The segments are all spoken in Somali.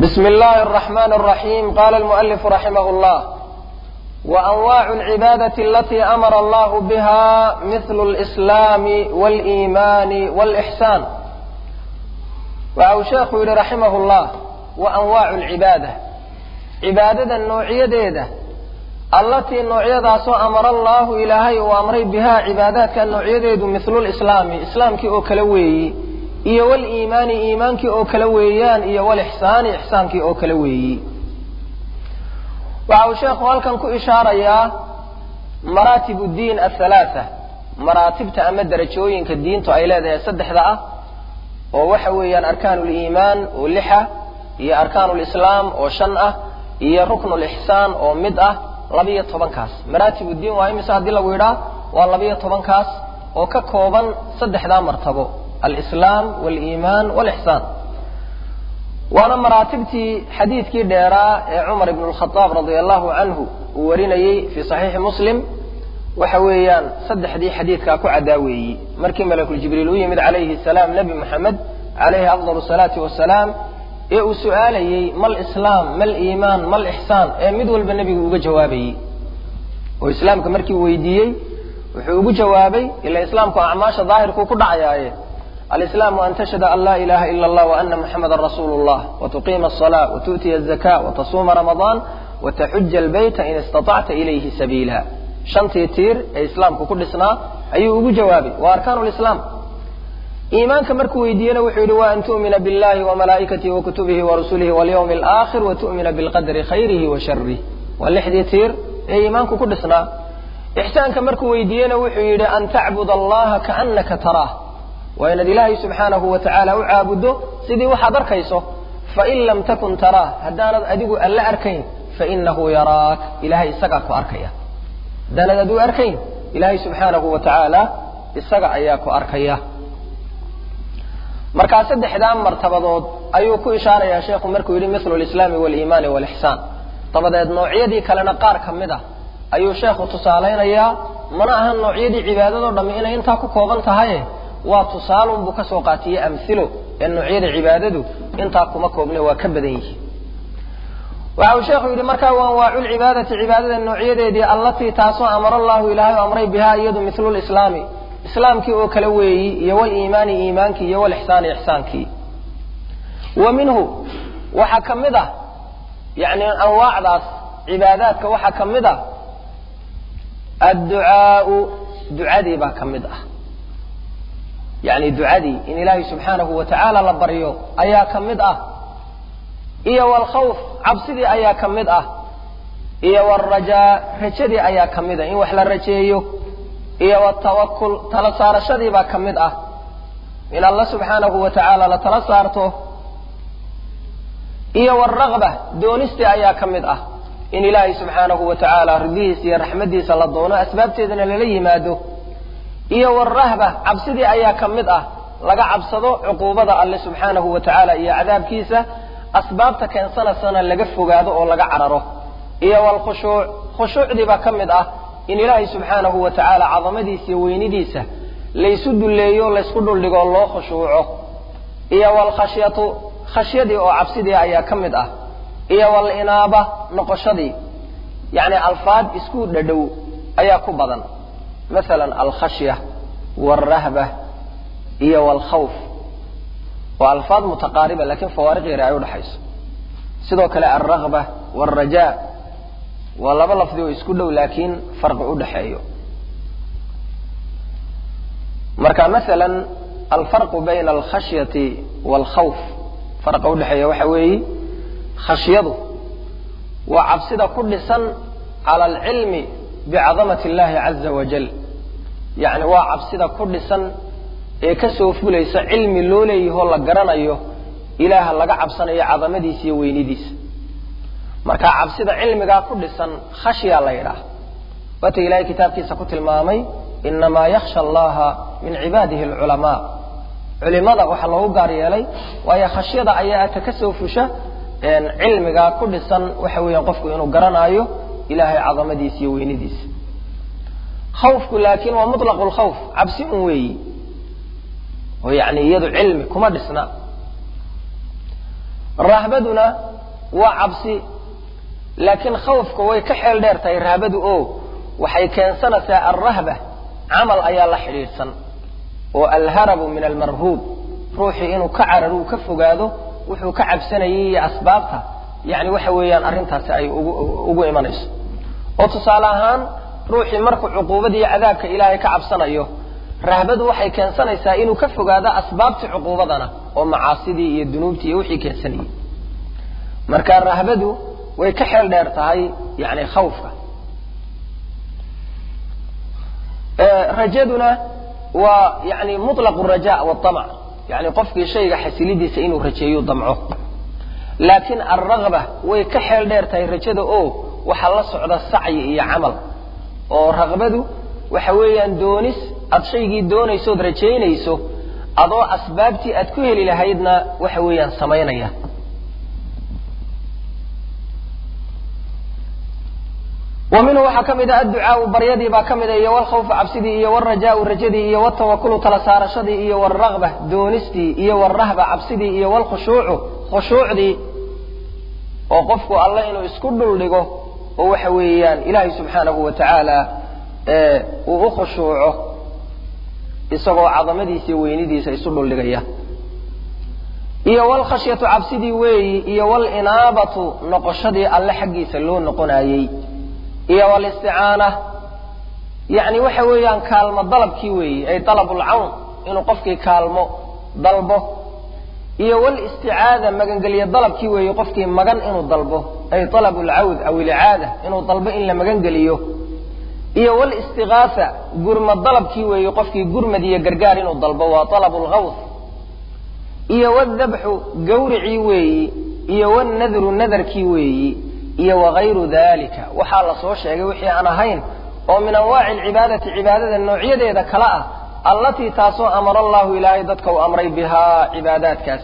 بسم الله الرحمن الرحيم قال المؤلف رحمه الله وأنواع العبادة التي أمر الله بها مثل الإسلام والإيمان والإحسان وأو شيخ رحمه الله وأنواع العبادة عبادة النوعية ديدة التي النوعية داسو أمر الله إلهي وأمري بها عبادات كالنوعية ديدة مثل الإسلام إسلام كي أكلوي iyo waliimaani iimaankii oo kala weeyaan iyo walixsaani ixsaankii oo kala weeyi waxa uu sheekhu halkan ku ishaarayaa maraatib diin athalaatha maraatibta ama darajooyinka diintu ay leedahay saddexda ah oo waxa weeyaan arkaan liimaan oo lixa iyo arkaan lislaam oo shan ah iyo rukn lixsaan oo mid ah labiyo tobankaas maraatib diin waa imise haddii lagu yidhaa waa labiyo tobankaas oo ka kooban saddexdaa martabo alislaam waliimaan walixsaan waana maraatibtii xadiidkii dheeraa ee cumar ibn lkhadaab radia allahu canhu uu warinayey fii saxiixi muslim waxa weeyaan saddexdii xadiidkaa ku caddaa weeyi markii malakuljibriil u yimid calayhi salaam nebi moxamed calayhi afdal salaati wasalaam ee uu su'aalayey mal islaam mal iimaan mal ixsaan ee mid walba nebigu uga jawaabayey oo islaamka markii uu weydiiyey wuxuu ugu jawaabay ila islaamku acmaasha daahirkuu ku dhacayaaye الإسلام أن تشهد أن لا إله إلا الله وأن محمدا رسول الله وتقيم الصلاة وتؤتي الزكاة وتصوم رمضان وتحج البيت إن استطعت إليه سبيلا شنتي تير إسلام كل سنة أي أبو جوابي وأركان الإسلام إيمانك مركو يدينا وحيد وأن تؤمن بالله وملائكته وكتبه ورسله واليوم الآخر وتؤمن بالقدر خيره وشره واللحدي تير إيمانك كل سنة إحسانك مركو يدينا وحيد أن تعبد الله كأنك تراه waa inaad ilaahay subxaanahu wa tacaala u caabuddo sidii waxaad arkayso fain lam takun taraah haddaanad adigu alla arkayn fainahu yaraak ilahay isagaa ku arkaya haddaanad adigu arkayn ilaahay subxaanahu wa tacaala isaga ayaa ku arkaya markaa saddexdaa martabadood ayuu ku ishaarayaa sheekhu markuu yidhi mithlu lislaami waliimaani walixsaan dabadeed noocyadii kalena qaar ka mid a ayuu sheekhu tusaalaynayaa mana ahan noocyadii cibaadadoo dhammi inay intaa ku kooban tahaye waa tusaalun buu ka soo qaatiyey amhilo ee noocyada cibaadadu intaa kuma koobne waa ka badan yihi waxa uu sheekhu yidhi markaa wa anwaacu lcibaadati cibaadada noocyadeedii allatii taasoo amara allahu ilaahay o amray bihaa iyadu mithlu lislaami islaamkii oo kale weeyi iyo waliimaani iimaankii iyo walixsaani ixsaankii wa minhu waxaa ka mid ah yani anwaacdaas cibaadaadka waxaa ka mid ah adducaau ducadii baa ka mid ah yani ducadii in ilaahay subxaanahu wa tacaala la baryo ayaa ka mid ah iyo walkhawf cabsidii ayaa ka mid ah iyo walrajaa rajadii ayaa ka mid ah in wax la rajeeyo iyo waltawakul tala saarashadii baa ka mid ah in alla subxaanahu wa tacaala la tala saarto iyo walragba doonistii ayaa ka mid ah in ilaahay subxaanahu wa tacaala ridihiisa iyo raxmaddiisa la doono asbaabteedana lala yimaado iyo walrahba cabsidii ayaa ka mid ah laga cabsado cuquubada alle subxaanahu wa tacaala iyo cadaabkiisa asbaabta keensanaysana laga fogaado oo laga cararo iyo walkhushuuc khushuucdii baa ka mid ah in ilaahay subxaanahu wa tacaala cadamadiisa iyo weynidiisa laysu dulleeyo laysku dhuldhigo loo khushuuco iyo walkhashyatu khashyadii oo cabsidii ayaa ka mid ah iyo walinaaba noqoshadii yacni alfaad isku dhadhow ayaa ku badan مثلا الخشية والرهبة iyo والkhوف waa alfaad mutaqaariba lakin fawaariq yar ay udhaxayso sidoo kale alragba والrajaa waa laba lafdi oo isku dhow laakiin farqi udhaxeeyo marka maala alfarqu bayna alkhashyati wاlkhawf farqa udhaxeeya waxa weeyi khashyadu waa cabsida ku dhisan cala alcilmi bicadamat اllahi caza wajal yacni waa cabsida ku dhisan ee ka soo fulaysa cilmi loo leeyahoo la garanayo ilaaha laga cabsanayo cadamadiisa iyo weynidiisa marka cabsida cilmigaa ku dhisan khashyaa la yidhaah waata ilahay kitaabkiisa ku tilmaamay inamaa yakhsha allaha min cibaadihi alculamaa culimada waxaa loogu gaar yeelay waayo khashyada ayaa ata ka soo fusha cilmigaa ku dhisan waxa weeyaan qofku inuu garanaayo ilahay cadamadiisa iyo weynidiisa khawfku laakiin waa mutlaqu lkhawf cabsi un weeyi oo yani iyadu cilmi kuma dhisna rahbaduna waa cabsi laakiin khawfka way ka xeel dheer tahay rahbadu oo waxay keensanaysaa alrahba camal ayaa la xidhiidhsan oo alharabu min almarhuub ruuxii inuu ka carar uu ka fogaado wuxuu ka cabsanayay iyo asbaabta yani waxa weeyaan arrintaasi ay ugu imanayso oo tusaale ahaan ruuxii markuu cuquubada iyo cadaabka ilaahay ka cabsanayo rahbadu waxay keensanaysaa inuu ka fogaado asbaabtii cuquubadana oo macaasidii iyo dunuubtii iyo wixii keensanayay marka rahbadu way ka xeel dheer tahay yani khawfka rajaduna waa yani muطlaq raja wاطamc yani qofkii shayga xasilidiisa inuu rajeeyo damco laakiin alragba way ka xeel dheer tahay rajada oo waxaa la socda sacyi iyo camal oo raqbadu waxa weeyaan doonis aad shaygii doonaysood rajaynayso adoo asbaabtii aad ku heli lahaydna waxa weeyaan samaynaya wa minhu waxaa ka mid a adducaau baryadii baa ka mid a iyo walkhawfu cabsidii iyo wlrajaau rajadii iyo wtawakulu tala saarashadii iyo wlragba doonistii iyo wlrahba cabsidii iyo wlkhushuucu khushuucdii oo qofku alle inuu isku dhul dhigo oo waxa weeyaan ilaahay subxaanahu wa tacaala uu u khushuuco isagoo cadamadiisa iyo weynidiisa isu dhuldhigaya iyo wlkhashyatu cabsidii weeyi iyo wlinaabatu noqoshadii alle xaggiisa loo noqonayey iyo wlisticaana yani waxa weeyaan kaalmo dalabkii weeyi ay dalab lcawn inuu qofkii kaalmo dalbo iyo wlisticaada magangelye dalabkii weeye qofkii magan inuu dalbo ay alab lcawd aw ilcaada inuu dalbo in la magangeliyo iyo wlistigaasa gurmad dalabkii weeye qofkii gurmad iyo gargaar inuu dalbo waa alab lgawth iyo wdabxu gawricii weeyi iyo wnadru nadarkii weeyi iyo wagayru dalika waxaa la soo sheegay wixii aan ahayn oo min anwaaci alcibaadati cibaadada noocyadeeda kale ah allatii taasoo amara allahu ilaahay dadka uu amray bihaa cibaadaadkaas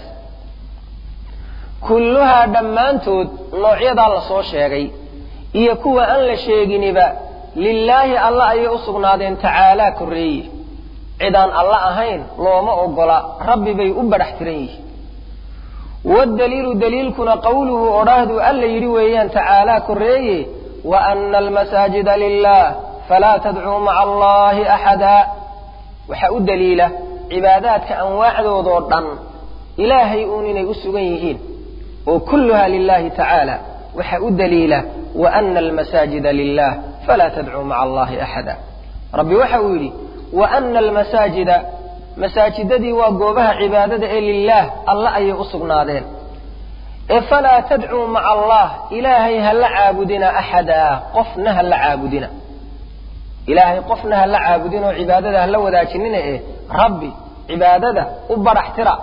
kulluhaa dhammaantood noocyadaa la soo sheegay iyo kuwa aan la sheeginiba lilaahi alla ayay u sugnaadeen tacaalaa korreeye cidaan alla ahayn looma ogola rabbi bay u badhax tiran yihiin waddaliilu daliilkuna qawluhu odhaahduu alla yidhi weeyaan tacaalaa korreeye wa ana almasaajida lilah falaa tadcuu maca allahi axada waxaa u daliila cibaadaadka anwaacdoodoo dhan ilaahay uun inay u sugan yihiin oo kulluha lilahi tacaala waxaa u daliila wa ana almasaajida lilah falaa tadcuu maca allahi axada rabbi waxa uu yidhi wa ana almasaajida masaajidadii waa goobaha cibaadada ee lilaah alla ayay u sugnaadeen ee falaa tadcuu maca allah ilaahay ha la caabudina axada qofna ha la caabudina ilaahay qofna ha la caabudin oo cibaadada ha la wadaajinina ee rabbi cibaadada u badhax tira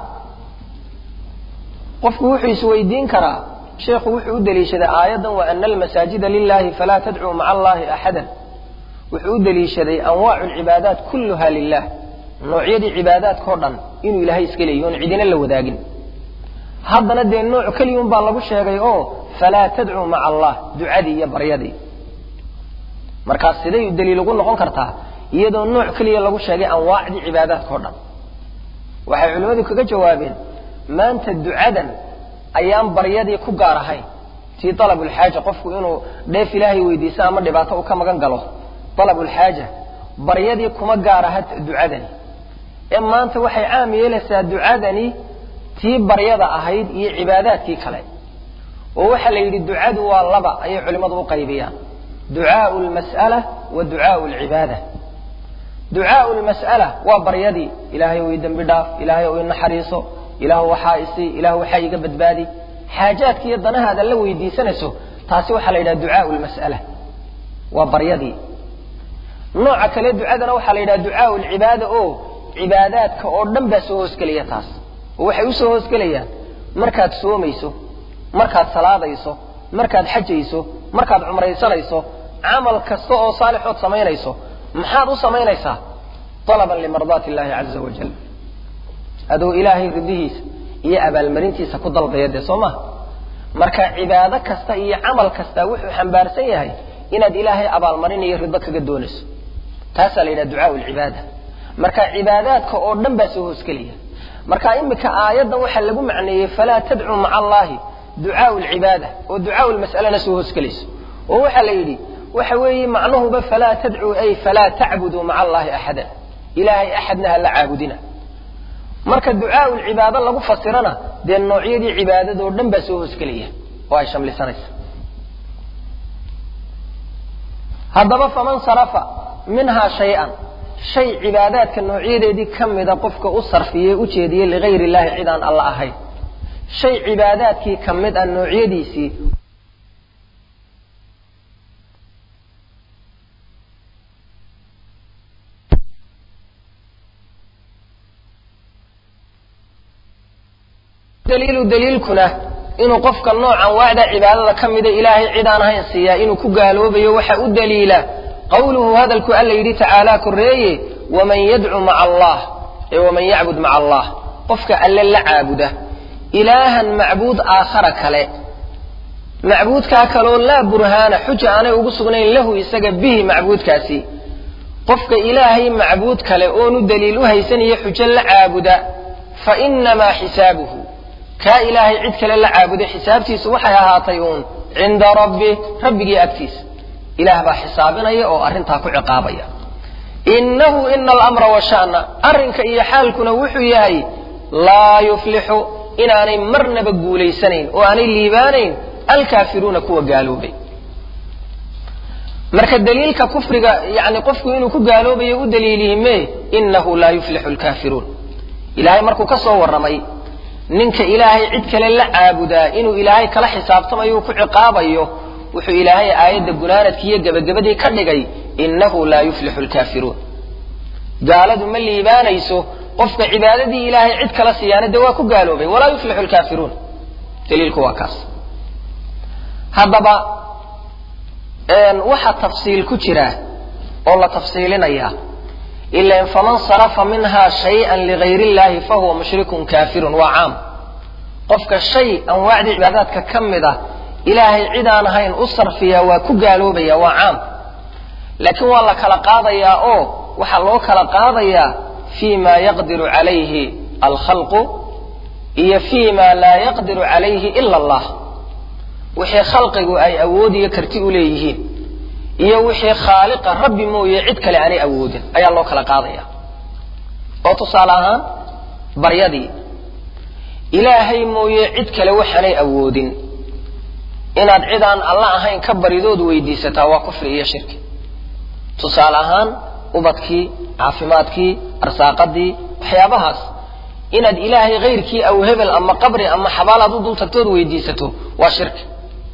qofku wuxuu isweydiin karaa sheekhu wuxuu u deliishaday aayaddan wa ana almasaajida lilahi falaa tadcuu maca allahi axadan wuxuu u deliishaday anwaacu lcibaadaat kulluha lilah noocyadii cibaadaadkao dhan inuu ilaahay iska leeyahy oon cidina la wadaagin haddana dee nooc keliyun baa lagu sheegay oo falaa tadcuu maca allah ducadii iyo baryadii markaas siday daliil ugu noqon kartaa iyadoo nooc keliya lagu sheegay anwaacdii cibaadaadkao dhan waxay culimmadu kaga jawaabeen maanta ducadan ayaan baryadii ku gaar ahayn tii dalabulxaaja qofku inuu dheef ilaahay weydiiso ama dhibaato uu ka magan galo dalabulxaaja baryadii kuma gaar aha ducadani ee maanta waxay caam yeelaysaa ducadani tii baryada ahayd iyo cibaadaadkii kale oo waxaa la yidhi ducadu waa laba ayay culimmadu u qaybiyaan ducaau lmas'ala wa ducaau lcibaada ducaau lmas'ala waa baryadii ilaahay ou ii dembi dhaaf ilaahay ou ii naxariiso ilaahu waxaa isi ilaahu waxaa iiga badbaadi xaajaadka iyo danahaada la weydiisanayso taasi waxaa la yidhaha ducaau lmas'ala waa baryadii nooca kale ducadana waxaa la yidhaha ducaau lcibaada oo cibaadaadka oo dhan baa soo hoosgelaya taas oo waxay usoo hoosgelayaan markaad soomayso markaad salaadayso markaad xajayso markaad cumraysanayso camal kasta oo saalixood samaynayso maxaad u samaynaysaa alaban limardaati illahi caza wajal adoo ilaahay ridihiisa iyo abaalmarintiisa ku dalbaya dee soo maha marka cibaado kasta iyo camal kasta wuxuu xambaarsan yahay inaad ilaahay abaalmarin iyo rido kaga doonayso taasaa la yidhaha ducaau lcibaada marka cibaadaadka oo dhan baa soo hoosgelaya marka imika aayaddan waxaa lagu macneeyey falaa tadcuu maca allahi ducaau lcibaada oo ducaau lmas'alana soo hoosgelayso oo waxaa la yidhi waxa weeye macnuhuba falaa tadcuu ay falaa tacbuduu maca allahi axadan ilaahay axadna ha la caabudina marka ducaau lcibaado lagu fasirana dee noocyadii cibaadadoo dhan baa soo hoosgelaya oo ay shamlisanaysa haddaba faman sarafa minhaa shay-an shay cibaadaadka noocyadeedii ka mida qofka u sarfiyey u jeediyey ligayr illahi cid aan alla ahayn shay cibaadaadkii ka mid ah noocyadiisii daliilu daliilkuna inuu qofka noocan waacda cibaadada ka mida ilaahay cid aan ahayn siiyaa inuu ku gaaloobayo waxa u daliila qawluhu hadalku alla yidhi tacaalaa koreeye waman yadcu maca allah ee waman yacbud maca allah qofka alle la caabuda ilaahan macbuud aakhara kale macbuudkaa kaloo laa burhaana xuja aanay ugu sugnayn lahu isaga bihi macbuudkaasi qofka ilaahay macbuud kale oonu daliil u haysaniyo xujo la caabuda fa inamaa xisaabuhu kaa ilaahay cid kale la caabuday xisaabtiisu waxay ahaatay uun cinda rabbi rabbigii agtiisa ilaah baa xisaabinaya oo arrintaa ku ciqaabaya innahu ina alamra washa'na arrinka iyo xaalkuna wuxuu yahay laa yuflixu inaanay marnaba guulaysanayn oo aanay liibaanayn alkaafiruuna kuwa gaaloobay marka daliilka kufriga yani qofku inuu ku gaaloobayo u daliilihime inahu laa yuflixu lkaafiruun ilahay markuu ka soo warramay ninka ilaahay cid kale la caabudaa inuu ilaahay kala xisaabtamayo u ku ciqaabayo wuxuu ilaahay aayadda gunaanadkii iyo gebagabadii ka dhigay innahu laa yuflixu lkaafiruun gaaladu ma liibaanayso qofka cibaadadii ilaahay cid kala siiyaana dee waa ku gaaloobay walaa yuflixu lkaafiruun daliilku waa kaas haddaba waxa tafsiil ku jira oo la tafsiilinayaa ilan faman sarafa minha shayئa ligayr اllahi fahuwa mushrikun kafirun waa caam qofka shay anwaacdii cibaadaadka ka mid ah ilaahay cid aan ahayn u sarfiya waa ku gaaloobaya waa caam laakiin waa la kala qaadayaa oo waxaa loo kala qaadayaa fi ma yaqdiru calayhi alkhalqu iyo fi ma laa yaqdiru calayhi ila allah wixii khalqigu ay awood iyo karti u leeyihiin iyo wixii khaaliqa rabbi mooye cid kale aanay awoodin ayaa loo kala qaadaya oo tusaale ahaan baryadii ilaahay mooye cid kale waxaanay awoodin inaad cid aan alla ahayn ka baridood weydiisataa waa kufri iyo shirki tusaale ahaan ubadkii caafimaadkii arsaaqadii waxyaabahaas inaad ilaahay hayrkii aw hebel ama qabri ama xabaal aad u dul tagtood weydiisato waa shirki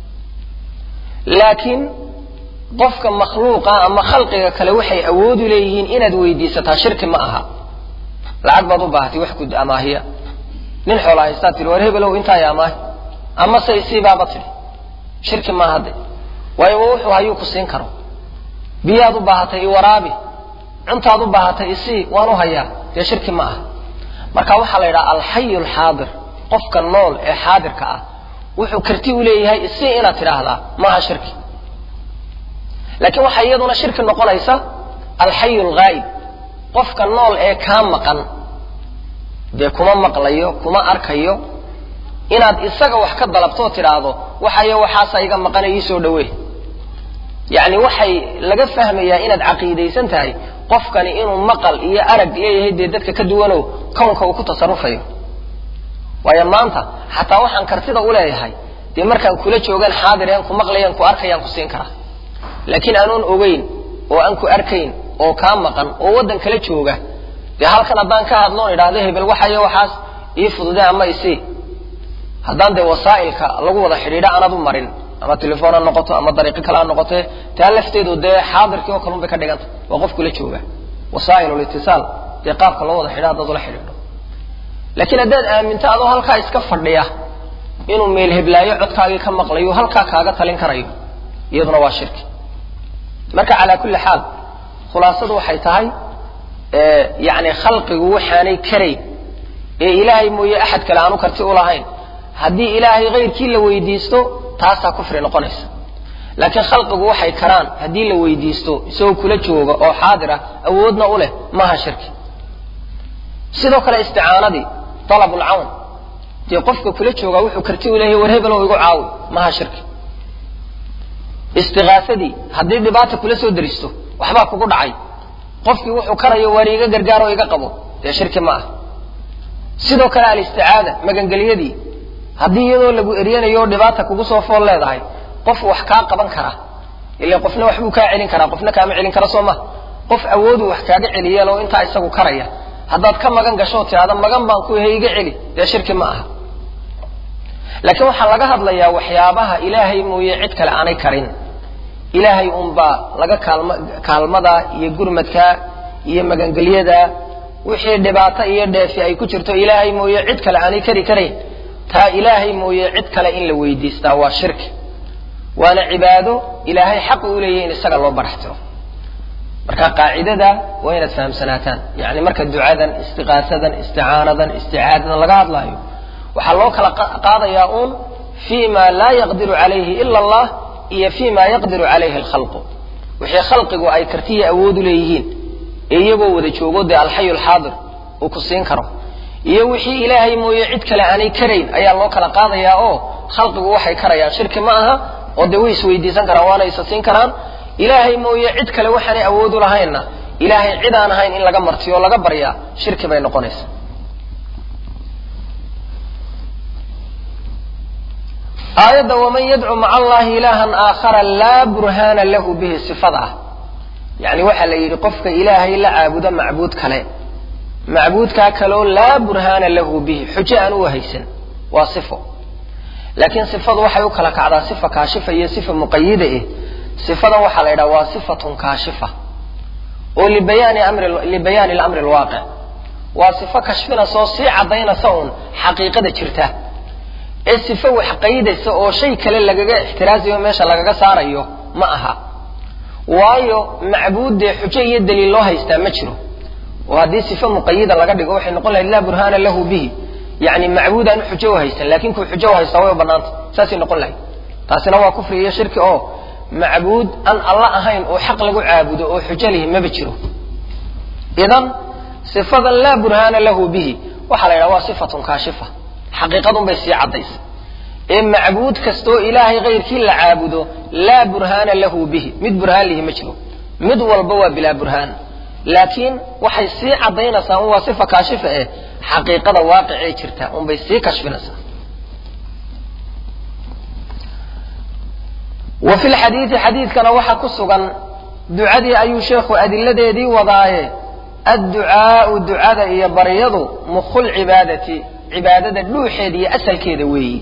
laakiin qofka makhluuqa ama khalqiga kale waxay awoodu leeyihiin inaad weydiisataa shirki ma aha lacag baad u baahatay wax kud amaahiya nin xoola haystaad tihi war hebelow intaay amaahi ama se isiibaaba tidhi shirki maaha hadde waayo wuxuu hayuu ku siin karo biyaad u baahatay i waraabi cuntaad u baahatay isii waan u hayaa dee shirki ma aha marka waxaa la yidhaha alxayu alxaadir qofka nool ee xaadirka ah wuxuu karti u leeyahay isii inaad tidhaahdaa maaha shirki laakiin waxaa iyaduna shirki noqonaysa alxayu alghaayib qofka nool ee kaa maqan dee kuma maqlayo kuma arkayo inaad isaga wax ka dalabtoo tidhaahdo waxayo waxaasa iga maqana iisoo dhawee yacni waxay laga fahmayaa inaad caqiidaysan tahay qofkani inuu maqal iyo arag leeyahay dee dadka ka duwanow kownka uu ku tasarufayo waayo maanta xataa waxaan kartida u leeyahay dee markaan kula joogaan xaadireen ku maqlayaan ku arkayaan ku siin karaa laakiin aanoon ogeyn oo aan ku arkayn oo kaa maqan oo waddan kala jooga dee halkan haddaan ka hadloon idhaahdo hebel waxayo waxaas ii fudude ama isii haddaan dee wasaa'ilka lagu wada xidhiidha aanad u marin ama telefoon ha noqoto ama dariiqo kale ha noqote taa lafteedu dee xaadirkii oo kalun bay ka dhiganta waa qof kula jooga wasaa'ilulitisaal dee qaabka loo wada xidha haddaad ula xidhiidho laakiin haddaad aaminto adoo halkaa iska fadhiya inuu meel heblaayo codkaagii ka maqlayo halkaa kaaga talin karayo iyaduna waa shirki marka calaa kulli xaal khulaasadu waxay tahay yani khalqigu waxaanay karayn ee ilaahay mooye axad kale aanu karti u lahayn haddii ilaahay hayrkii la weydiisto taasaa kufri noqonaysa laakiin khalqigu waxay karaan haddii la weydiisto isagoo kula jooga oo xaadir ah awoodna u leh maaha shirki sidoo kale isticaanadii alabulcawn dee qofka kula joogaa wuxuu karti u leeyahay war hebelow igu caawi maha shirki istiqaasadii haddii dhibaata kula soo daristo waxbaa kugu dhacay qofkii wuxuu karayo waar iga gargaar oo iga qabo dee shirki ma ah sidoo kale alisticaada magangelyadii haddii iyadoo lagu eryanayo oo dhibaata kugu soo fool leedahay qof wax kaa qaban kara ila qofna waxbuu kaa celin karaa qofna kaama celin kara soo ma qof awoodu wax kaaga celiyeen oo intaa isagu karaya haddaad ka magan gasho tidhahda magan baan ku yahay iga celi dee shirki ma aha laakiin waxaa laga hadlayaa waxyaabaha ilaahay mooye cid kale aanay karin ilaahay unbaa laga kaalma kaalmada iyo gurmadka iyo magangelyada wixii dhibaato iyo dheefi ay ku jirto ilaahay mooye cid kale aanay kari karayn taa ilaahay mooye cid kale in la weydiistaa waa shirki waana cibaado ilaahay xaq u leeyahy in isaga loo baraxtiro marka qaacidada waa inaad fahamsanaataan yani marka ducadan istiqaasadan isticaanadan isticaadadan laga hadlaayo waxaa loo kala qaadayaa uun fi ma laa yaqdiru calayhi ila allah iyo fi ma yaqdiru calayhi alkhalqu wixii khalqigu ay kartiya awoodu leeyihiin ee iyagoo wada joogo dee alxayu alxaadir uu ku siin karo iyo wixii ilaahay mooye cid kale aanay karayn ayaa loo kala qaadayaa oo khalqigu waxay karayaan shirki ma aha oo dee way isweydiisan karaan waana isa siin karaan ilaahay mooye cid kale waxaanay awoodu lahaynna ilaahay cid aan ahayn in laga martiyo o laga baryaa shirki bay noqonaysaa aayadda waman yadcu maca allahi ilaahan aakhara laa burhaana lahu bihi sifada ah yani waxaa la yidhi qofka ilaahay la caabudo macbuud kale macbuudkaa kaleo laa burhaana lahu bihi xujo aan u haysan waa sifo laakiin sifadu waxay u kala kacdaa sifa kaashifa iyo sifa muqayida eh sifadan waxaa la yidhaha waa sifatun kaashifa oo libayaani amri libayaani lamri alwaaqic waa sifo kashfinaysa oo sii caddaynaysa uun xaqiiqada jirta ee sifo wax qaydaysa oo shay kale lagaga ixtiraasayo meesha lagaga saarayo ma aha waayo macbuuddee xujo iyo daliil loo haystaa ma jiro oo haddii sifo muqayida laga dhigo waxay noqon lahayd laa burhaana lahu bihi yani macbuud aan xujo u haysan lakin kuu xujo u haystaa way u banaanta saasay noqon lahayd taasina waa kufri iyo shirki oo macbuud aan alla ahayn oo xaq lagu caabudo oo xujo lihi maba jiro idan sifadan laa burhaana lahu bihi waxaa la yidhaha waa sifatun kaashifa xaqiiqadun bay sii caddaysa ee macbuud kastoo ilaahay kayrkii la caabudo laa burhaana lahu bihi mid burhaan lihi ma jiro mid walba waa bilaa burhaan laakiin waxay sii caddaynaysaa un waa sifa kaashifa eh xaqiiqada waaqicee jirta unbay sii kashfinaysaa wa fi lxadiidi xadiidkana waxaa ku sugan ducadii ayuu sheekhu adiladeedii wadaaye adducaau ducada iyo baryadu mukhul cibaadati cibaadada dhuuxeeda iyo asalkeeda weeyi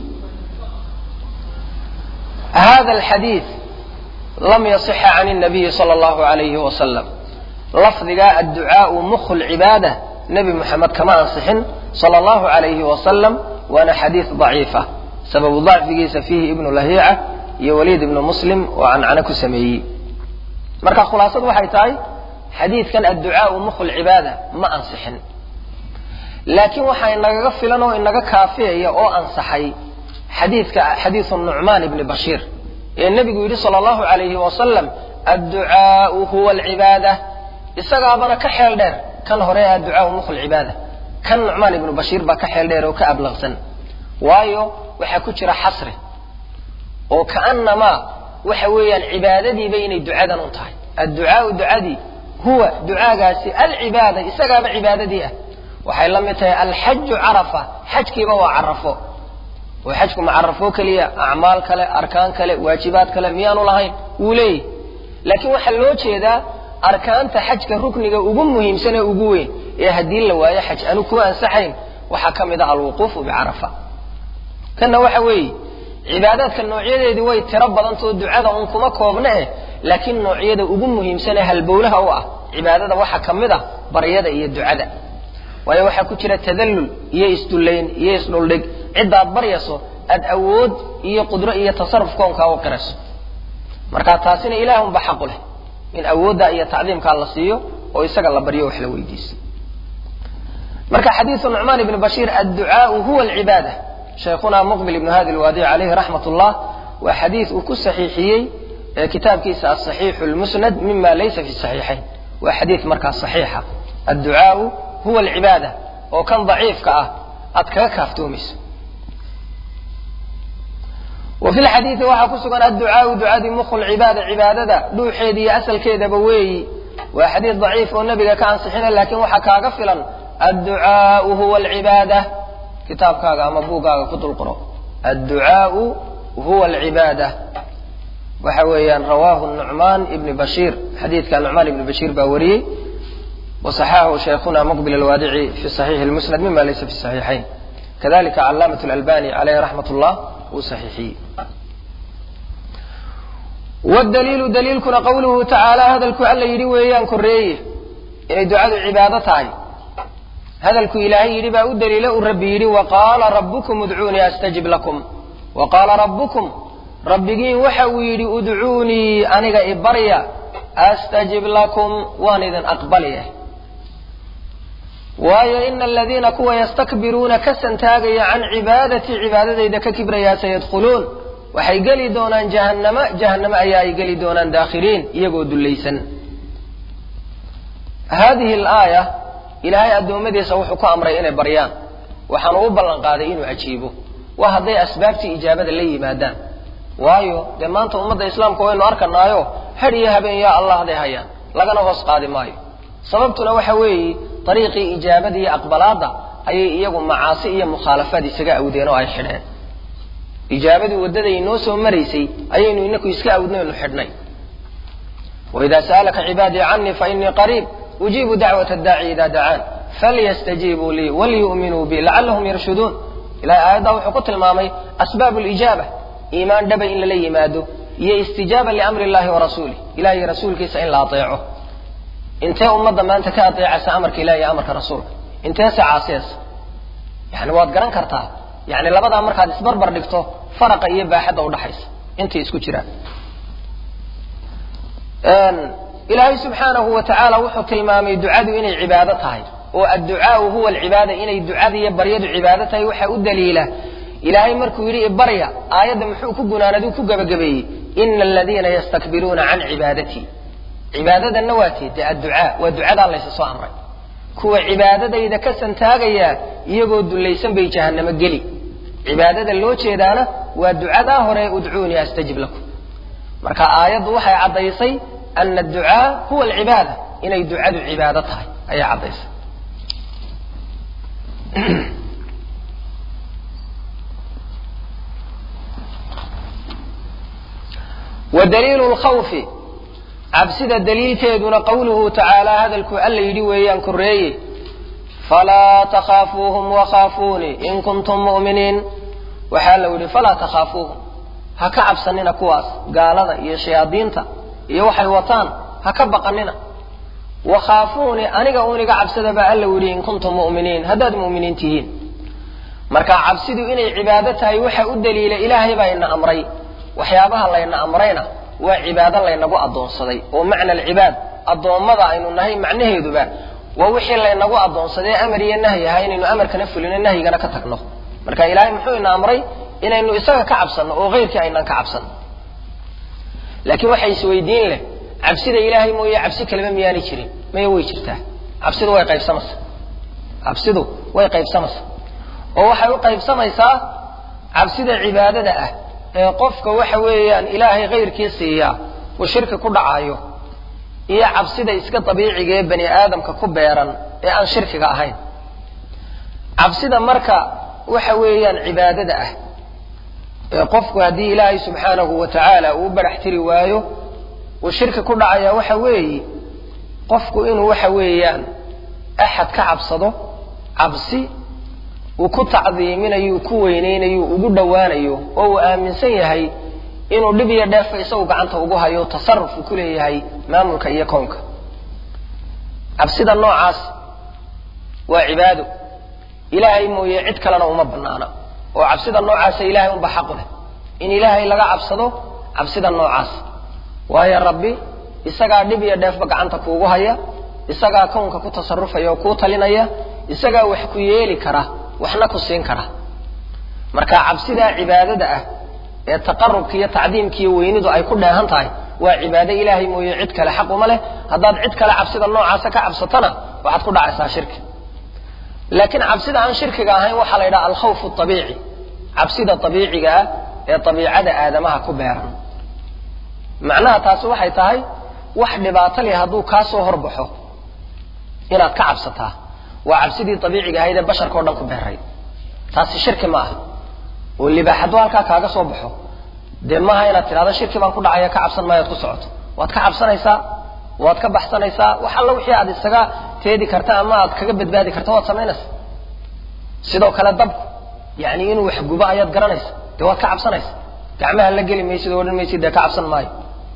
hada alxadiid lam yasixa can الnabiyi salى اllahu alayhi wasalam lafdiga adducaau mukhu lcibaada nebi moxamed kama ansixin sala allahu alayhi wasalam waana xadiid daciifa sababu dacfigiisa fiihi ibnu lahiica iyo waliid ibnu muslim oo cancano ku sameeyey marka khulaasadu waxay tahay xadiidkan adducaau mukhu lcibaada ma ansixin laakiin waxaa inagaga filan oo inaga kaafiyaya oo ansaxay xadiidka xadiidu nucmaan ibni bashiir ee nebigu yidhi sala allahu alayhi wasalam adducaau huwa alcibaada isagaabana ka xeel dheer kan hore adducaau mukhu lcibaada kan nucmaan ibnu bashiir baa ka xeel dheer oo ka ablaqsan waayo waxaa ku jira xasri oo kaanamaa waxa weeyaan cibaadadiiba inay ducadan un tahay adducaau ducadii huwa ducaagaasi alcibaada isagaaba cibaadadii ah waxay la mid tahay alxaju carafa xajkiiba waa carafo oo xajku ma carafo keliya acmaal kale arkaan kale waajibaad kale miyaanu lahayn wuu leeyahy laakiin waxaa loo jeedaa arkaanta xajka rukniga ugu muhiimsan ee ugu weyn ee haddii la waayo xaj aanu ku ansaxayn waxaa ka mid ah alwuquufu bicarafa kanna waxa weeye cibaadaadka noocyadeedii way tiro badantao ducada un kuma koobna eh laakiin noocyada ugu muhiimsan ee halbowlaha u ah cibaadada waxaa ka mid ah baryada iyo ducada waayo waxaa ku jira tadallul iyo isdullayn iyo isdhuldhig ciddaad baryayso aad awood iyo qudro iyo tasaruf koonkaa u qirayso marka taasina ilaahunba xaqu leh in awoodda iyo tacdiimkaa la siiyo oo isaga la baryo wax la weydiiso marka xadiidu nucmaan ibni bashiir adducaau huwa alcibaada shaykhuna muqbil ibnu hadi lwaadic calayhi raxmat ullah waa xadiid uu ku saxiixiyey kitaabkiisa asaxiixu lmusnad mima laysa fi saxiixayn waa xadiid markaa saxiixa adducaau huwa alcibaada oo kan daciifka ah aad kaga kaaftoomayso wa fi lxadiidi waxaa ku sugan adducaau ducadii mukhu lcibaada cibaadada dhuuxeeda iyo asalkeedaba weeyi waa xadiid daciif oo nebiga ka ansixina laakiin waxaa kaaga filan adducaau huwa alcibaada kitaabkaaga ama buuggaaga ku dul qoro adducaau huwa alcibaada waxa weeyaan rawaahu nucmaan ibni bashiir xadiidka nucmaan ibni bashiir baa wariyey wasaxaxahu shaykhuna muqbil alwaadici fi saxiixi lmusnad mima laysa fi saxiixayn kadalika calaamat lalbani caleyhi raxmat llah uu saxiixiyey wdaliilu daliilkuna qawluhu tacaala hadalku alla yidhi weeyaan koreeye inay ducadu cibaado tahay hadalku ilaahay yidhi baa u daliila uu rabbi yidhi waqaala rabbukum udcuunii astajib lakum wa qaala rabbukum rabbigiin waxa uu yidhi udcuunii aniga ibarya astajib lakum waan idin aqbalya waayo ina aladiina kuwa yastakbiruuna ka santaagaya can cibaadatii cibaadadayda ka kibrayaa sayadkhuluun waxay geli doonaan jahannama jahannamo ayaa ay geli doonaan daakhiriin iyagoo dullaysan haadihi alaaya ilaahay addoommadiisa wuxuu ku amray inay baryaan waxaanu u ballan qaaday inuu ajiibo waa hadday asbaabtii ijaabada la yimaadaan waayo dee maanta ummadda islaamka waynu arkanaayo had iyo habeen yaa allah haday hayaan lagana hoos qaadi maayo sababtuna waxa weeye dariiqii ijaabada iyo aqbalaadda ayay iyagu macaasi iyo mukhaalafaad isaga awdeen oo ay xidheen ijaabadii waddaday inoo soo maraysay ayaynu inaku iska awdnaynu xidhnay waidaa sa'alaka cibaadii canii fainii qariib ujiibu dacwat addaaci idaa dacaan falyastajiibuu lii waliyu'minuu bi lacallahum yarshuduun ilahay aayaddaa wuxuu ku tilmaamay asbaab lijaaba iimaan dhaba in lala yimaado iyo istijaaba liamri illahi wa rasuulih ilahay iyo rasuulkiisa in la ateeco intee ummadda maanta ka ateecaysa amarka ilahi iyo amarka rasuulka inteese caasiyaysa yani waad garan kartaa yani labadaa markaad isbarbar dhigto faraqa iyo baaxadda udhaxaysa intay isku jiraan ilaahay subxaanahu wa tacaala wuxuu tilmaamay ducadu inay cibaado tahay oo adducaau huwa alcibaada inay ducada iyo baryadu cibaado tahay waxaa u daliila ilaahay markuu yidhi ibarya aayadda muxuu ku gunaanadu ku gebagabeeyey ina aladiina yastakbiruuna can cibaadatii cibaadadanna waa tee dee adducaa waa ducadaa laysa soo amray kuwa cibaadadayda ka santaagaya iyagoo dullaysan bay jahannamo geli cibaadada loo jeedaana waa ducadaa hore udcuunii astajib lakum marka aayaddu waxay caddaysay ana adducaa huwa alcibaada inay ducadu cibaado tahay ayay caddaysay wa daliilu lkhawfi cabsida daliilkeeduna qawluhu tacaala hadalku alla yidhi weeyaan koreeye falaa takhaafuuhum wakhaafuunii in kuntum mu'miniin waxaa la yidhi falaa takhaafuuhum ha ka cabsanina kuwaas gaalada iyo shayaadiinta iyo waxay wataan ha ka baqanina wakhaafuunii aniga uniga cabsada baa alla yidhi in kuntum mu'miniin haddaad mu'miniin tihiin marka cabsidu inay cibaado tahay waxa u daliila ilaahay baa ina amray waxyaabaha layna amrayna waa cibaado laynagu addoonsaday oo macna alcibaad addoommada aynu nahay macnaheeduba waa wixii laynagu addoonsadee amar iyo nahyi ahaa inaynu amarkana fulino nahyigana ka tagno marka ilaahay muxuu ina amray inaynu isaga ka cabsanno oo keyrkii aynaan ka cabsanno laakiin waxay isweydiin leh cabsida ilaahay mooye cabsi kaleba miyaanay jirin maya way jirtaa cabsidu way qaybsamaysaa cabsidu way qaybsamaysaa oo waxay u qaybsamaysaa cabsida cibaadada ah ee qofka waxa weeyaan ilaahay kayrkii siiyaa uu shirki ku dhacaayo iyo cabsida iska dabiiciga ee bani aadamka ku beeran ee aan shirkiga ahayn cabsida marka waxa weeyaan cibaadada ah ee qofku haddii ilaahay subxaanahu wa tacaala uu barax tiri waayo uu shirki ku dhacaya waxa weeye qofku inuu waxa weeyaan axad ka cabsado cabsi uu ku tacdiiminayo ku weynaynayo ugu dhowaanayo oo uu aaminsan yahay inuu dhib iyo dheefa isagu gacanta ugu hayo tasaruf uu ku leeyahay maamulka iyo kownka cabsida noocaas waa cibaado ilaahay mooye cid kalena uma banaana oo cabsida noocaasa ilaahay unba xaqu leh in ilaahay laga cabsado cabsida noocaas waayo rabbi isagaa dhib iyo dheefba gacanta kuugu haya isagaa kownka ku tasarufaya oo kuu talinaya isagaa wax ku yeeli kara waxna ku siin kara marka cabsidaa cibaadada ah ee taqarubka iyo tacdiimka iyo weynidu ay ku dheehan tahay waa cibaado ilaahay mooye cid kale xaq uma leh haddaad cid kale cabsida noocaasa ka cabsatona waxaad ku dhacaysaa shirki laakiin cabsida aan shirkiga ahayn waxaa la yidhaha alkhawfu abiici cabsida abiiciga ah ee dabiicada aadamaha ku beeran macnaha taasi waxay tahay wax dhibaato leh hadduu kaa soo horbaxo inaad ka cabsataa waa cabsidii dabiiciga ahayd ee basharka o dhan ku beeray taasi shirki ma aha oo libaax hadduu halkaa kaaga soo baxo dee maaha inaad tidhahdo shirki baan ku dhacaya ka cabsan maayo ad ku socoto waad ka cabsanaysaa waad ka baxsanaysaa wax alla wixii aad isaga teedi karta ama aad kaga badbaadi karta waad samaynaysa sidoo kale dabku yani inuu wax gubo ayaad garanaysa dee waad ka cabsanaysa gacmaha la geli maysid oo odhan maysid dee ka cabsan maayo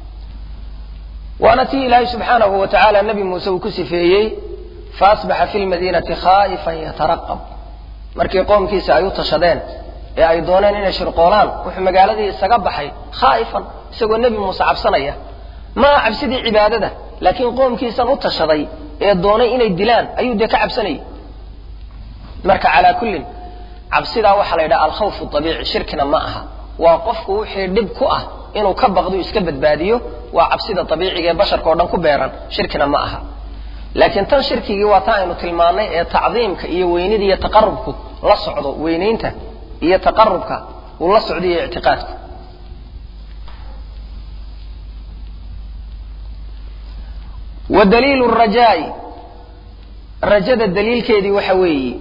waana tii ilaahay subxaanahu wa tacaala nabi muuse uu ku sifeeyey faasbaxa fi lmadiinati khaa'ifan yataraqab markii qoomkiisa ay u tashadeen ee ay dooneen inay shirqoolaan wuxuu magaaladii isaga baxay khaa'ifan isagoo nebi muuse cabsanaya maa cabsidii cibaadada laakiin qoomkiisan u tashaday ee doonay inay dilaan ayuu dee ka cabsanayay marka calaa kullin cabsidaa waxaa la yidhaha alkhawfu abiici shirkina ma aha waa qofku wixii dhib ku ah inuu ka baqdo iska badbaadiyo waa cabsida abiiciga ee basharka o dhan ku beeran shirkina ma aha laakiin tan shirkigii waa taa aynu tilmaannay ee tacdiimka iyo weynida iyo taqarubku la socdo weynaynta iyo taqarubka uu la socdo iyo ictiqaadku wa daliilu rajaai rajada daliilkeedii waxa weeye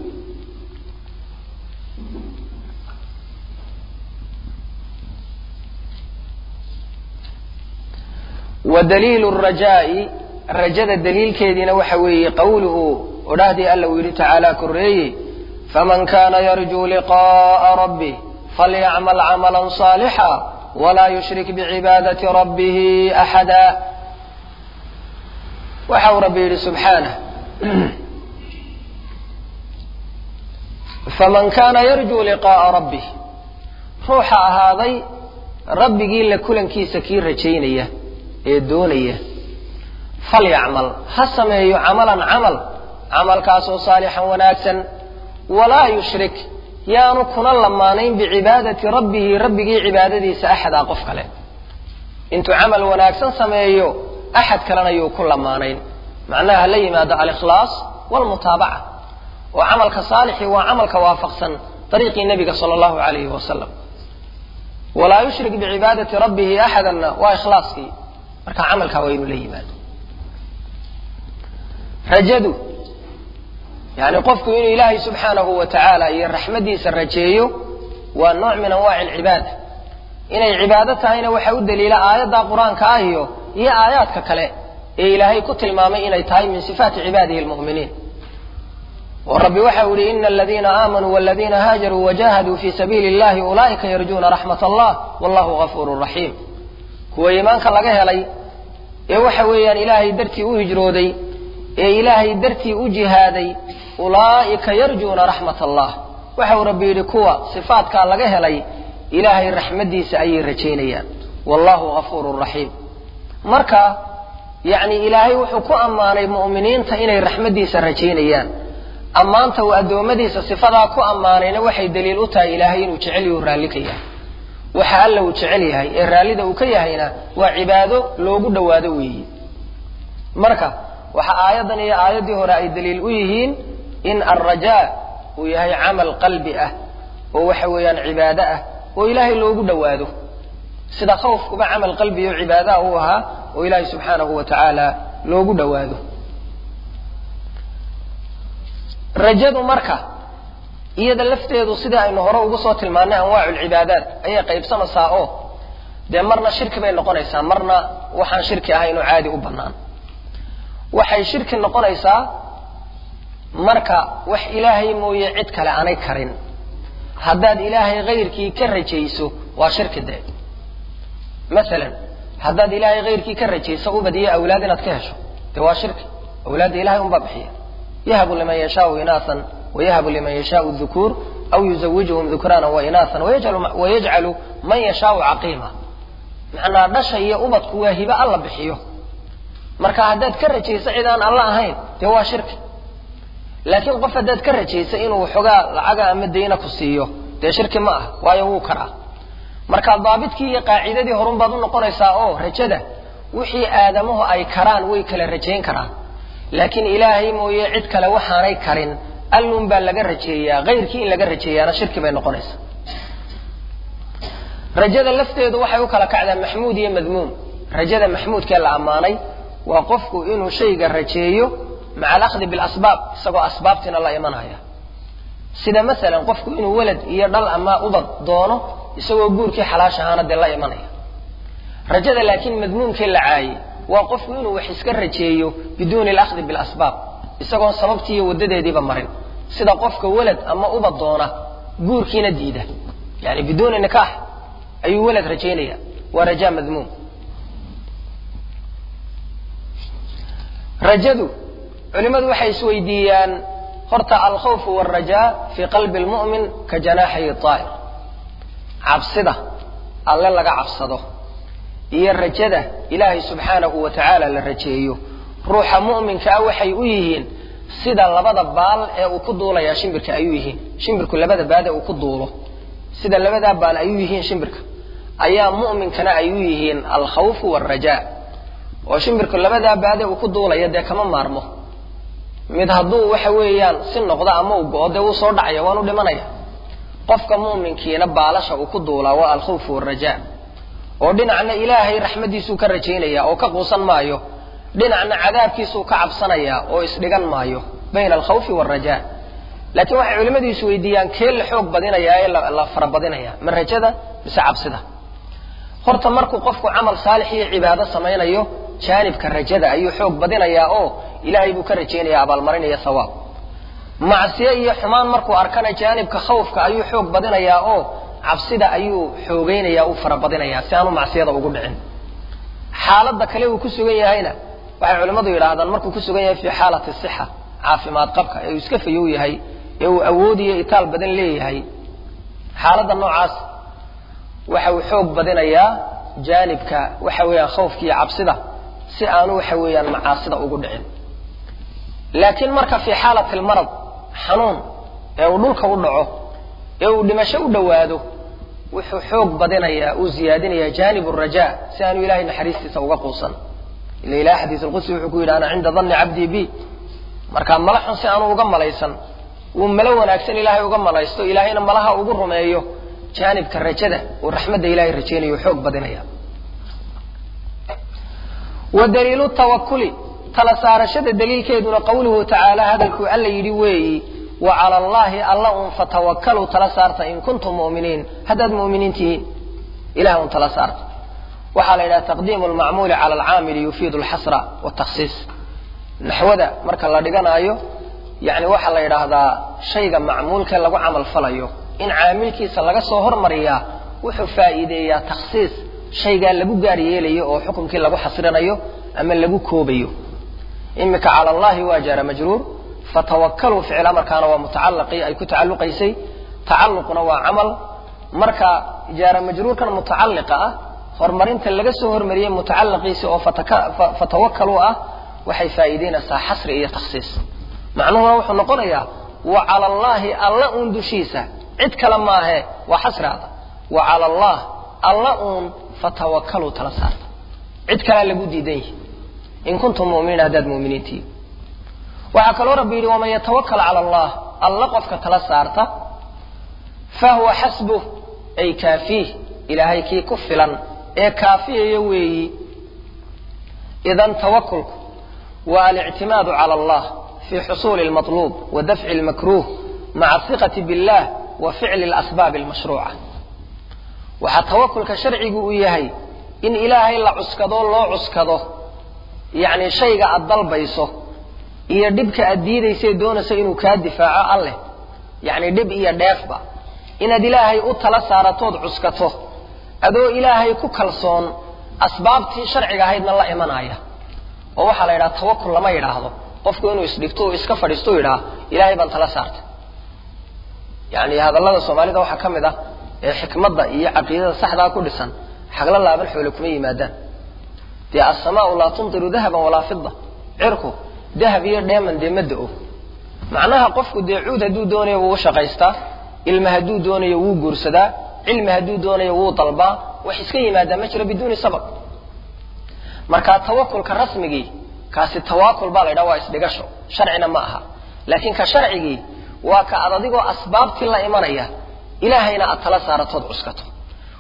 wa daliilu rajaai rajada daliilkeediina waxa weeye qawluhu odhahdii alla uu yidhi tacaala koreeye faman kana yarjuu liqa'a rabbih falyacmal camala صaalixa walaa yushrik bicibaadati rabbihi axada waxa uu rabbi yidhi subxaanah faman kana yarjuu liqa'a rabbih ruuxa ahaaday rabbigii la kulankiisa kii rajaynaya ee doonaya falyacmal ha sameeyo camalan camal camalkaasoo saalixan wanaagsan walaa yushrik yaanu kuna lamaanayn bicibaadati rabbihi rabbigii cibaadadiisa axadaa qof kale intuu camal wanaagsan sameeyo axad kalena yuu ku lamaanayn macnaha hala yimaado alikhlaas walmutaabaca oo camalka saalixii waa camalka waafaqsan dariiqii nebiga sala allahu alayhi wasalam walaa yushrik bicibaadati rabbihi axadanna waa ikhlaaskii marka camalkaa waa inuu la yimaado rajadu yani qofku inuu ilaahay subxaanahu wa tacaala iyo raxmaddiisa rajeeyo waa nooc min anwaaci alcibaada inay cibaado tahayna waxa u daliila aayadda qur-aanka ah iyo iyo aayaadka kale ee ilaahay ku tilmaamay inay tahay min sifaati cibaadihi lmu'miniin oo rabbi waxa u yihi ina aladiina aamanuu waladiina haajaruu wajahaduu fi sabiili illahi ulaa'ika yarjuuna raxmat allah wallahu gafuuru raxiim kuwa iimaanka laga helay ee waxa weeyaan ilaahay dartii u hijrooday ee ilaahay dartii u jihaaday ulaa'ika yarjuuna raxmat allah waxa uu rabbi yidhi kuwa sifaatkaa laga helay ilaahay raxmaddiisa ayay rajaynayaan wallahu gafuurun raxiim marka yacni ilaahay wuxuu ku ammaanay mu'miniinta inay raxmaddiisa rajaynayaan ammaanta uu addoommadiisa sifadaa ku ammaanayna waxay daliil u tahay ilaahay inuu jecel yahu raalli ka yahay waxa alla uu jecel yahay ee raallida uu ka yahayna waa cibaado loogu dhowaado weeye marka waxa aayaddan iyo aayaddii hore ay daliil u yihiin in alrajaa uu yahay camal qalbi ah oo waxa weeyaan cibaado ah oo ilaahay loogu dhowaado sida khawfkuba camal qalbi oo cibaadaha uu ahaa oo ilaahay subxaanahu wa tacaala loogu dhowaado rajadu marka iyada lafteedu sidii aynu hore ugu soo tilmaannay anwaacu lcibaadaat ayay qaybsamaysaa oo dee marna shirki bay noqonaysaa marna waxaan shirki ahayn oo caadi u bannaan waxay shirki noqonaysaa marka wax ilaahay mooye cid kale aanay karin haddaad ilaahay hayrkii ka rajayso waa shirki dee masalan haddaad ilaahay hayrkii ka rajayso ubadiyo awlaad inaad ka hesho dee waa shirki awlaadda ilahay unbaa bixiya yahabu liman yashaau inaasan wayahabu liman yashaau dukuur aw yuzawijuhum dukraana wainaasan wayajcalu man yashaau caqiima macnaa dhasha iyo ubadku waa hibe alla bixiyo marka haddaad ka rajayso cid aan alla ahayn dee waa shirki laakiin qof haddaad ka rajayso inuu xogaa lacaga ama dayna ku siiyo dee shirki ma ah waayo wuu karaa marka daabidkii iyo qaacidadii horun baad u noqonaysaa oo rajada wixii aadamuhu ay karaan way kala rajayn karaan laakiin ilaahay mooye cid kale waxaanay karin allun baa laga rajeeyaa hayrkii in laga rajeeyaana shirki bay noqonaysaa rajada lafteedu waxay u kala kacdaa maxmuud iyo madmuum rajada maxmuudkee la ammaanay waa qofku inuu shayga rajeeyo maca alahdi bilasbaab isagoo asbaabtiina la imanaya sida masalan qofku inuu walad iyo dhal ama ubad doono isagoo guurkii xalaash ahaana dee la imanaya rajada laakiin madmuumkee la caayey waa qofku inuu wax iska rajeeyo biduuni alahdi bilasbaab isagoon sababtii iyo wadadeediiba marin sida qofka walad ama ubad doona guurkiina diida yani biduuni nikaax ayuu walad rajaynaya waa raja madmuum rajadu culimmadu waxay isweydiiyaan horta alkhawfu waalrajaa fii qalbi lmu'min ka janaaxay aa'ir cabsida alle laga cabsado iyo rajada ilaahay subxaanahu wa tacaala la rajeeyo ruuxa mu'minka ah waxay u yihiin sida labada baal ee uu ku duulayaa shimbirka ayuu yihiin shimbirku labada baad ee uu ku duulo sida labadaa baal ayuu yihiin shimbirka ayaa mu'minkana ay u yihiin alkhawfu waalrajaa oo shimbirku labadaa baade uu ku duulaya dee kama maarmo mid hadduu waxa weeyaan si noqdo ama uu go-o dee wuu soo dhacaya waanu dhimanaya qofka mu'minkiina baalasha uu ku duulaa waa alkhawfu waalrajaa oo dhinacna ilaahay raxmaddiisuu ka rajaynaya oo ka quusan maayo dhinacna cadaabkiisuu ka cabsanaya oo isdhigan maayo bayna alkhawfi waalrajaa laakiin waxay culimmadu isweydiiyaan kee la xoog badinaya ee la farabadinaya ma rajada mise cabsida horta markuu qofku camal saalix iyo cibaado samaynayo jaanibka rajada ayuu xoog badinayaa oo ilaahay buu ka rajaynaya abaalmarinaya hawaab macsiyo iyo xumaan markuu arkana jaanibka khawfka ayuu xoog badinayaa oo cabsida ayuu xoogeynaya u farabadinayaa si aanu macsiyada ugu dhicin xaaladda kale uu ku sugan yahayna waxay culimmadu yidhaahdaan markuu ku sugan yahay fii xaalati sixa caafimaad qabka ee uu iska fayow yahay ee uu awood iyo itaal badan leeyahay xaaladda noocaas waxa uu xoog badinayaa jaanibka waxa weeyaan khawfka iyo cabsida si aanu waxa weeyaan macaasida ugu dhicin laakiin marka fii xaalati almarad xanuun ee uu dhulka u dhaco ee uu dhimasho u dhowaado wuxuu xoog badinayaa uu ziyaadinayaa jaanib rajaa si aanu ilahay naxariistiisa uga quusan ila ilahay xadiis alqudsi wuxuu ku yidhi ana cinda danni cabdii bi markaa mala xun si aanu uga malaysan uu malo wanaagsan ilaahay uga malaysto ilaahayna malaha ugu rumeeyo jaanibka rajada uu raxmadda ilahay rajaynayo xoog badinaya wa daliilu tawakuli tala saarashada daliilkeeduna qawluhu tacaala hadalkuu alla yidhi weeyi wa cala allahi alla un fatawakkaluu tala saarta in kuntum mu'miniin haddaad mu'miniin tihiin ilahay un tala saarta waxaa la yidhaha taqdiimu lmacmuuli cala alcaamili yufiidu alxasra watakhsiis naxwada marka la dhiganaayo yani waxaa la yidhaahdaa shayga macmuulkee lagu camal falayo in caamilkiisa laga soo hormariyaa wuxuu faa'iideeyaa takhsiis shaygaa lagu gaar yeelayo oo xukumkii lagu xasrinayo ama lagu koobayo imika cala allahi waa jaara majruur fatawakkaluu ficil amarkaana waa mutacalaqii ay ku tacalluqaysay tacalluqna waa camal marka jaara majruurkan mutacalliqa ah horumarinta laga soo hormariyey mutacalaqiisi oo fatawakkaluu ah waxay faa'iideynaysaa xasri iyo takhsiis macnuhuna wuxuu noqonayaa wa cala allaahi alla uun dushiisa cid kale maahe waa xasraada wa cala allah alla uun fatawakkaluu tala saarta cid kalea lagu diidan yihi in kuntum muminiin haddaad muminiin tihiin waxaa kaloo rabbi yidhi waman yatawakal cala allah alla qofka tala saarta fahuwa xasbuh ay kaafiih ilaahay kii ku filan ee kaafiyaya weeyi idan tawakulku waa alictimaadu cala allah fi xusuuli lmaطluub wa dafci lmakruuh maca asiqati billah wa ficli lasbaabi almashruuca waxaa tawakulka sharcigu uu yahay in ilaahay la cuskado loo cuskado yacni shayga aad dalbayso iyo dhibka aad diidaysae doonaysa inuu kaa difaaco alleh yacni dhib iyo dheefba inaad ilaahay u tala saaratood cuskato adoo ilaahay ku kalsoon asbaabtii sharciga ahaydna la imanaya oo waxaa la yidhaha tawakul lama yidhaahdo qofku inuu isdhigto o iska fadhiisto u yidhaha ilaahay baan tala saartay yani hadallada soomaalida waxaa ka mid ah ee xikmadda iyo caqiidada saxdaa ku dhisan xagla laaban xoole kuma yimaadaan dee asamaau laa tumtiru dahaban walaa fida cirku dahab iyo dheeman dee ma da-o macnaha qofku dee cuud hadduu doonayo wuu shaqaystaa ilma hadduu doonayo wuu guursadaa cilmi hadduu doonayo wuu dalbaa wax iska yimaadaa ma jiro biduuni sabab marka tawakulka rasmigii kaasi tawaakul baa la ydhaha waa isdhigasho sharcina ma aha laakiin ka sharcigii waa ka ad adigoo asbaabtii la imanaya ilaahayna aad tala saaratood cuskato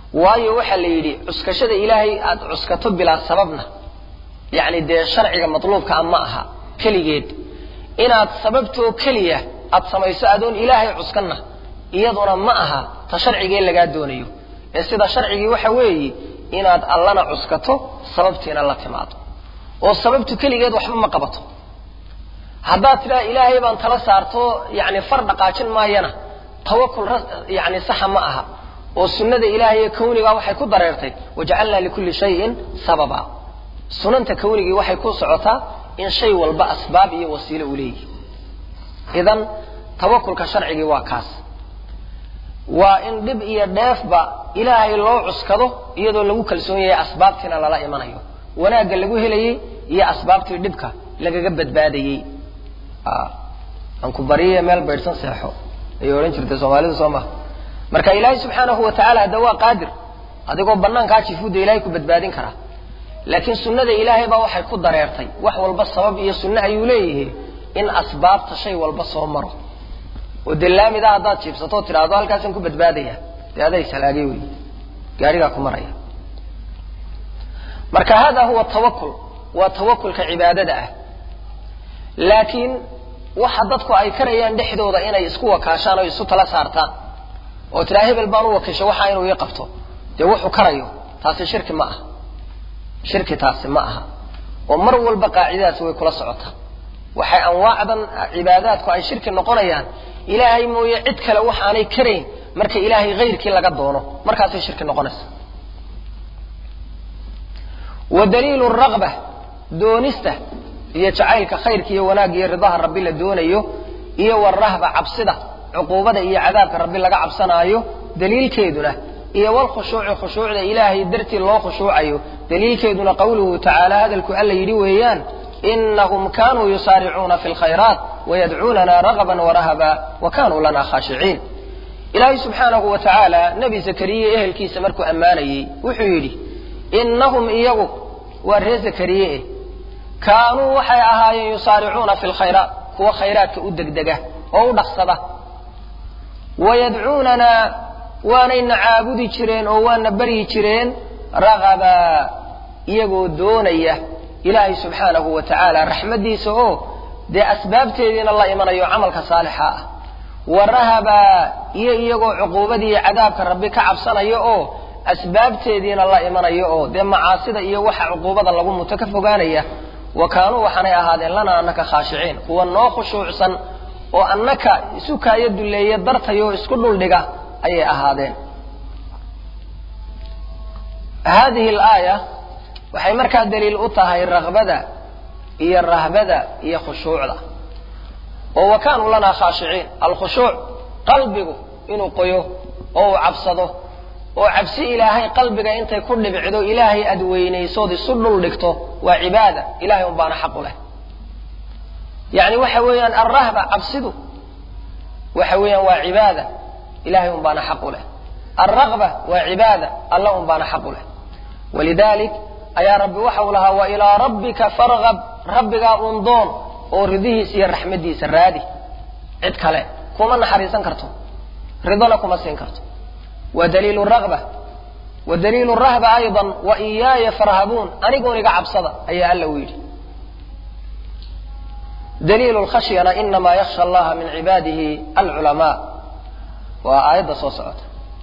waayo waxaa la yidhi cuskashada ilaahay aada cuskato bilaa sababna yacni dee sharciga matluubkaa ma aha keligeed inaad sababtoo keliya aad samayso adoon ilaahay cuskanna iyaduna ma aha ta sharcigee lagaa doonayo ee sida sharcigii waxa weeye inaad allana cuskato sababtiina la timaado oo sababtu keligeed waxba ma qabato haddaad tidhaha ilaahay baan tala saarto yani far dhaqaajin maayana tawakul yani saxa ma aha oo sunnada ilaahay ee kawniga waxay ku dareertay wajacalnaa likulli shayin sababa sunanta kawnigii waxay ku socotaa in shay walba asbaab iyo wasiilo uu leeyihi idan tawakulka sharcigii waa kaas waa in dhib iyo dheefba ilaahay loo cuskado iyadoo lagu kalsoon yahay asbaabtiina lala imanayo wanaagga lagu helayey iyo asbaabtii dhibka lagaga badbaadayey aan ku bariye meel baydhsan seexo ayay odhan jirtay soomaalida soo maha marka ilaahay subxaanahu wa tacala hadda waa qaadir adigoo banaankaa jifuudda ilahay ku badbaadin karaa laakiin sunnada ilaahay baa waxay ku dareertay wax walba sabab iyo sunne ayuu leeyahay in asbaabta shay walba soo maro oo dee laamida haddaad jiibsatoo tidhaahdo halkaasaan ku badbaadaya dee aday salaagay wey gaarigaa ku maraya marka hada huwa tawakul waa tawakulka cibaadada ah laakiin waxa dadku ay karayaan dhexdooda inay isku wakaashaan oo isu tala saartaan oo tidhaha hebel baan u wakiisho waxaa inuu ii qabto dee wuxuu karayo taasi shirki ma aha shirki taasi ma aha oo mar walba qaacidadaasi way kula socotaa waxay anwaacdan cibaadaadku ay shirki noqonayaan ilaahay mooye cid kale waxaanay karayn marka ilaahay hayrkii laga doono markaasay shirki noqonaysa wa daliilu raqba doonista iyo jacaylka khayrka iyo wanaagga iyo ridaha rabbi la doonayo iyo warahba cabsida cuquubada iyo cadaabka rabbi laga cabsanaayo daliilkeeduna iyo walkhushuuci khushuucda ilaahay dartii loo khushuucayo daliilkeeduna qawluhu tacaala hadalku alla yidhi weeyaan inahum kanuu yusaaricuuna fi lkhayraat wayadcuunana ragaban warahaba wa kanuu lana khaashiciin ilaahay subxaanahu wa tacaala nebi zakariye ehelkiisa markuu ammaanayey wuxuu yidhi inahum iyagu waa reer zakariye eh kaanuu waxay ahaayeen yusaaricuuna fi lkhayraat kuwa khayraadka u degdega oo u dhaqsada wayadcuunana waanayna caabudi jireen oo waana baryi jireen ragaba iyagoo doonaya ilaahay subxaanahu wa tacaala raxmaddiisa oo dee asbaabteediina la imanayo camalka saalixa ah wa rahaba iyo iyagoo cuquubadii iyo cadaabka rabbi ka cabsanaya oo asbaabteediina la imanayo oo dee macaasida iyo waxa cuquubada lagu muto ka fogaanaya wa kaanuu waxaanay ahaadeen lana annaka khaashiciin kuwa noo khushuucsan oo annaka isu kaayo dulleeya dartayoo isku dhuldhiga ayay ahaadeen hadihi alaaya waxay markaa daliil u tahay raqbada iyo rahbada iyo khushuucda oo wa kaanuu lanaa khaashiciin alkhushuuc qalbigu inuu qoyo oo uu cabsado oo cabsi ilaahay qalbiga intay ku dhibicdo ilaahay aad weynaysood isu dhul dhigto waa cibaada ilahay un baana xaq u leh yani waxa weeyaan alrahba cabsidu waxa weeyaan waa cibaada ilahay un baana xaq u leh alragba waa cibaada alla un baana xaq u leh walidalik ayaa rabbi waxa uu lahaa wa ilaa rabbika fargab rabbigaa un doon oo ridihiisa iyo raxmadiisa raadi cid kale kuma naxariisan karto ridona kuma siin karto wa daliilu ragba wa daliilu rahba ayضa wa iyaaya farhabuun anigoon iga cabsada ayaa alla u yidhi daliilu lkhashyana inamaa yaksha allaha min cibaadihi alculamaa waa aayadda soo socota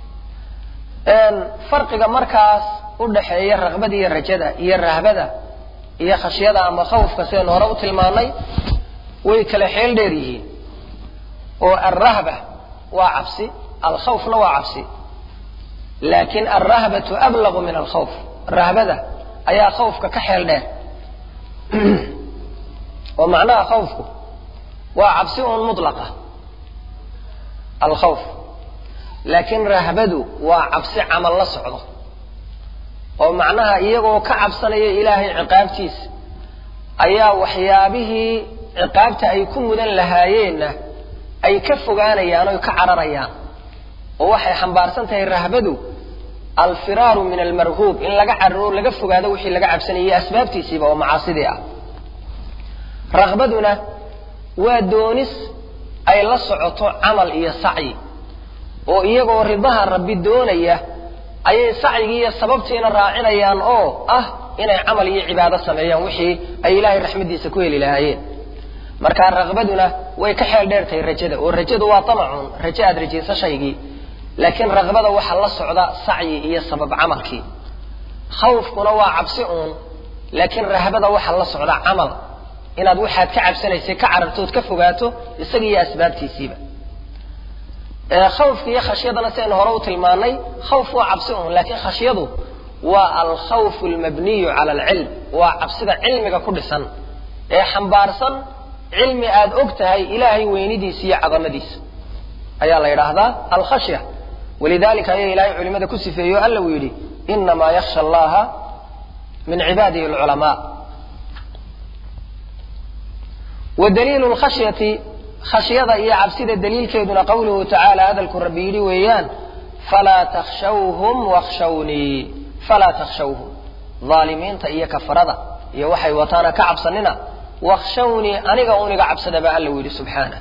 farqiga markaas u dhaxeeya raqbada iyo rajada iyo rahbada iyo khashyada ama khawfka sidaynu hore u tilmaanay way kala xeel dheer yihiin oo alrahba waa cabsi alkhawfna waa cabsi laakin alrahbatu ablagu min alkhawf rahbada ayaa khawfka ka xeel dheer oo macnaha khawfku waa cabsi un mutlaqa alkhawf laakiin rahbadu waa cabsi camal la socdo oo macnaha iyagoo ka cabsanaya ilaahay ciqaabtiisa ayaa waxyaabihii ciqaabta ay ku mudan lahaayeenna ay ka fogaanayaan oy ka cararayaan oo waxay xambaarsan tahay rahbadu alfiraaru min almarhuub in laga cararo laga fogaado wixii laga cabsanayay asbaabtiisiiba oo macaasidii ah raqbaduna waa doonis ay la socoto camal iyo sacyi oo iyagoo ridaha rabbi doonaya ayay sacyigii iyo sababtiina raacinayaan oo ah inay camal iyo cibaado sameeyaan wixii ay ilaahay raxmaddiisa ku heli lahaayeen marka raqbaduna way ka xeel dheertahay rajada oo rajadu waa tamacun rajo aad rajayso shaygii laakiin raqbada waxaa la socda sacyi iyo sabab camalkii khawfkuna waa cabsi uun laakiin rahbada waxaa la socda camal inaad waxaad ka cabsanaysay ka carartood ka fogaato isaga iyo asbaabtiisiiba khawfka iyo khashyadana sidaynu hore u tilmaanay khawf waa cabsi uun laakiin khashyadu waa alkhawfu almabniyu cala alcilm waa cabsida cilmiga ku dhisan ee xambaarsan cilmi aad og tahay ilaahay weynidiisa iyo cadamadiisa ayaa la yidhaahdaa alkhashya walidalika ayaa ilahay culimada ku sifeeyo alla uu yidhi inamaa yaksha allaha min cibaadihi alculamaa wa daliilu lkhashyati khashyada iyo cabsida daliilkeeduna qawluhu tacaala hadalku rabbi yidhi weeyaan falaa takshawhum wakshawnii falaa takshawhum aalimiinta iyo kafarada iyo waxay wataana ka cabsanina wakshawnii aniga uniga cabsada baa alla u yidhi subxaana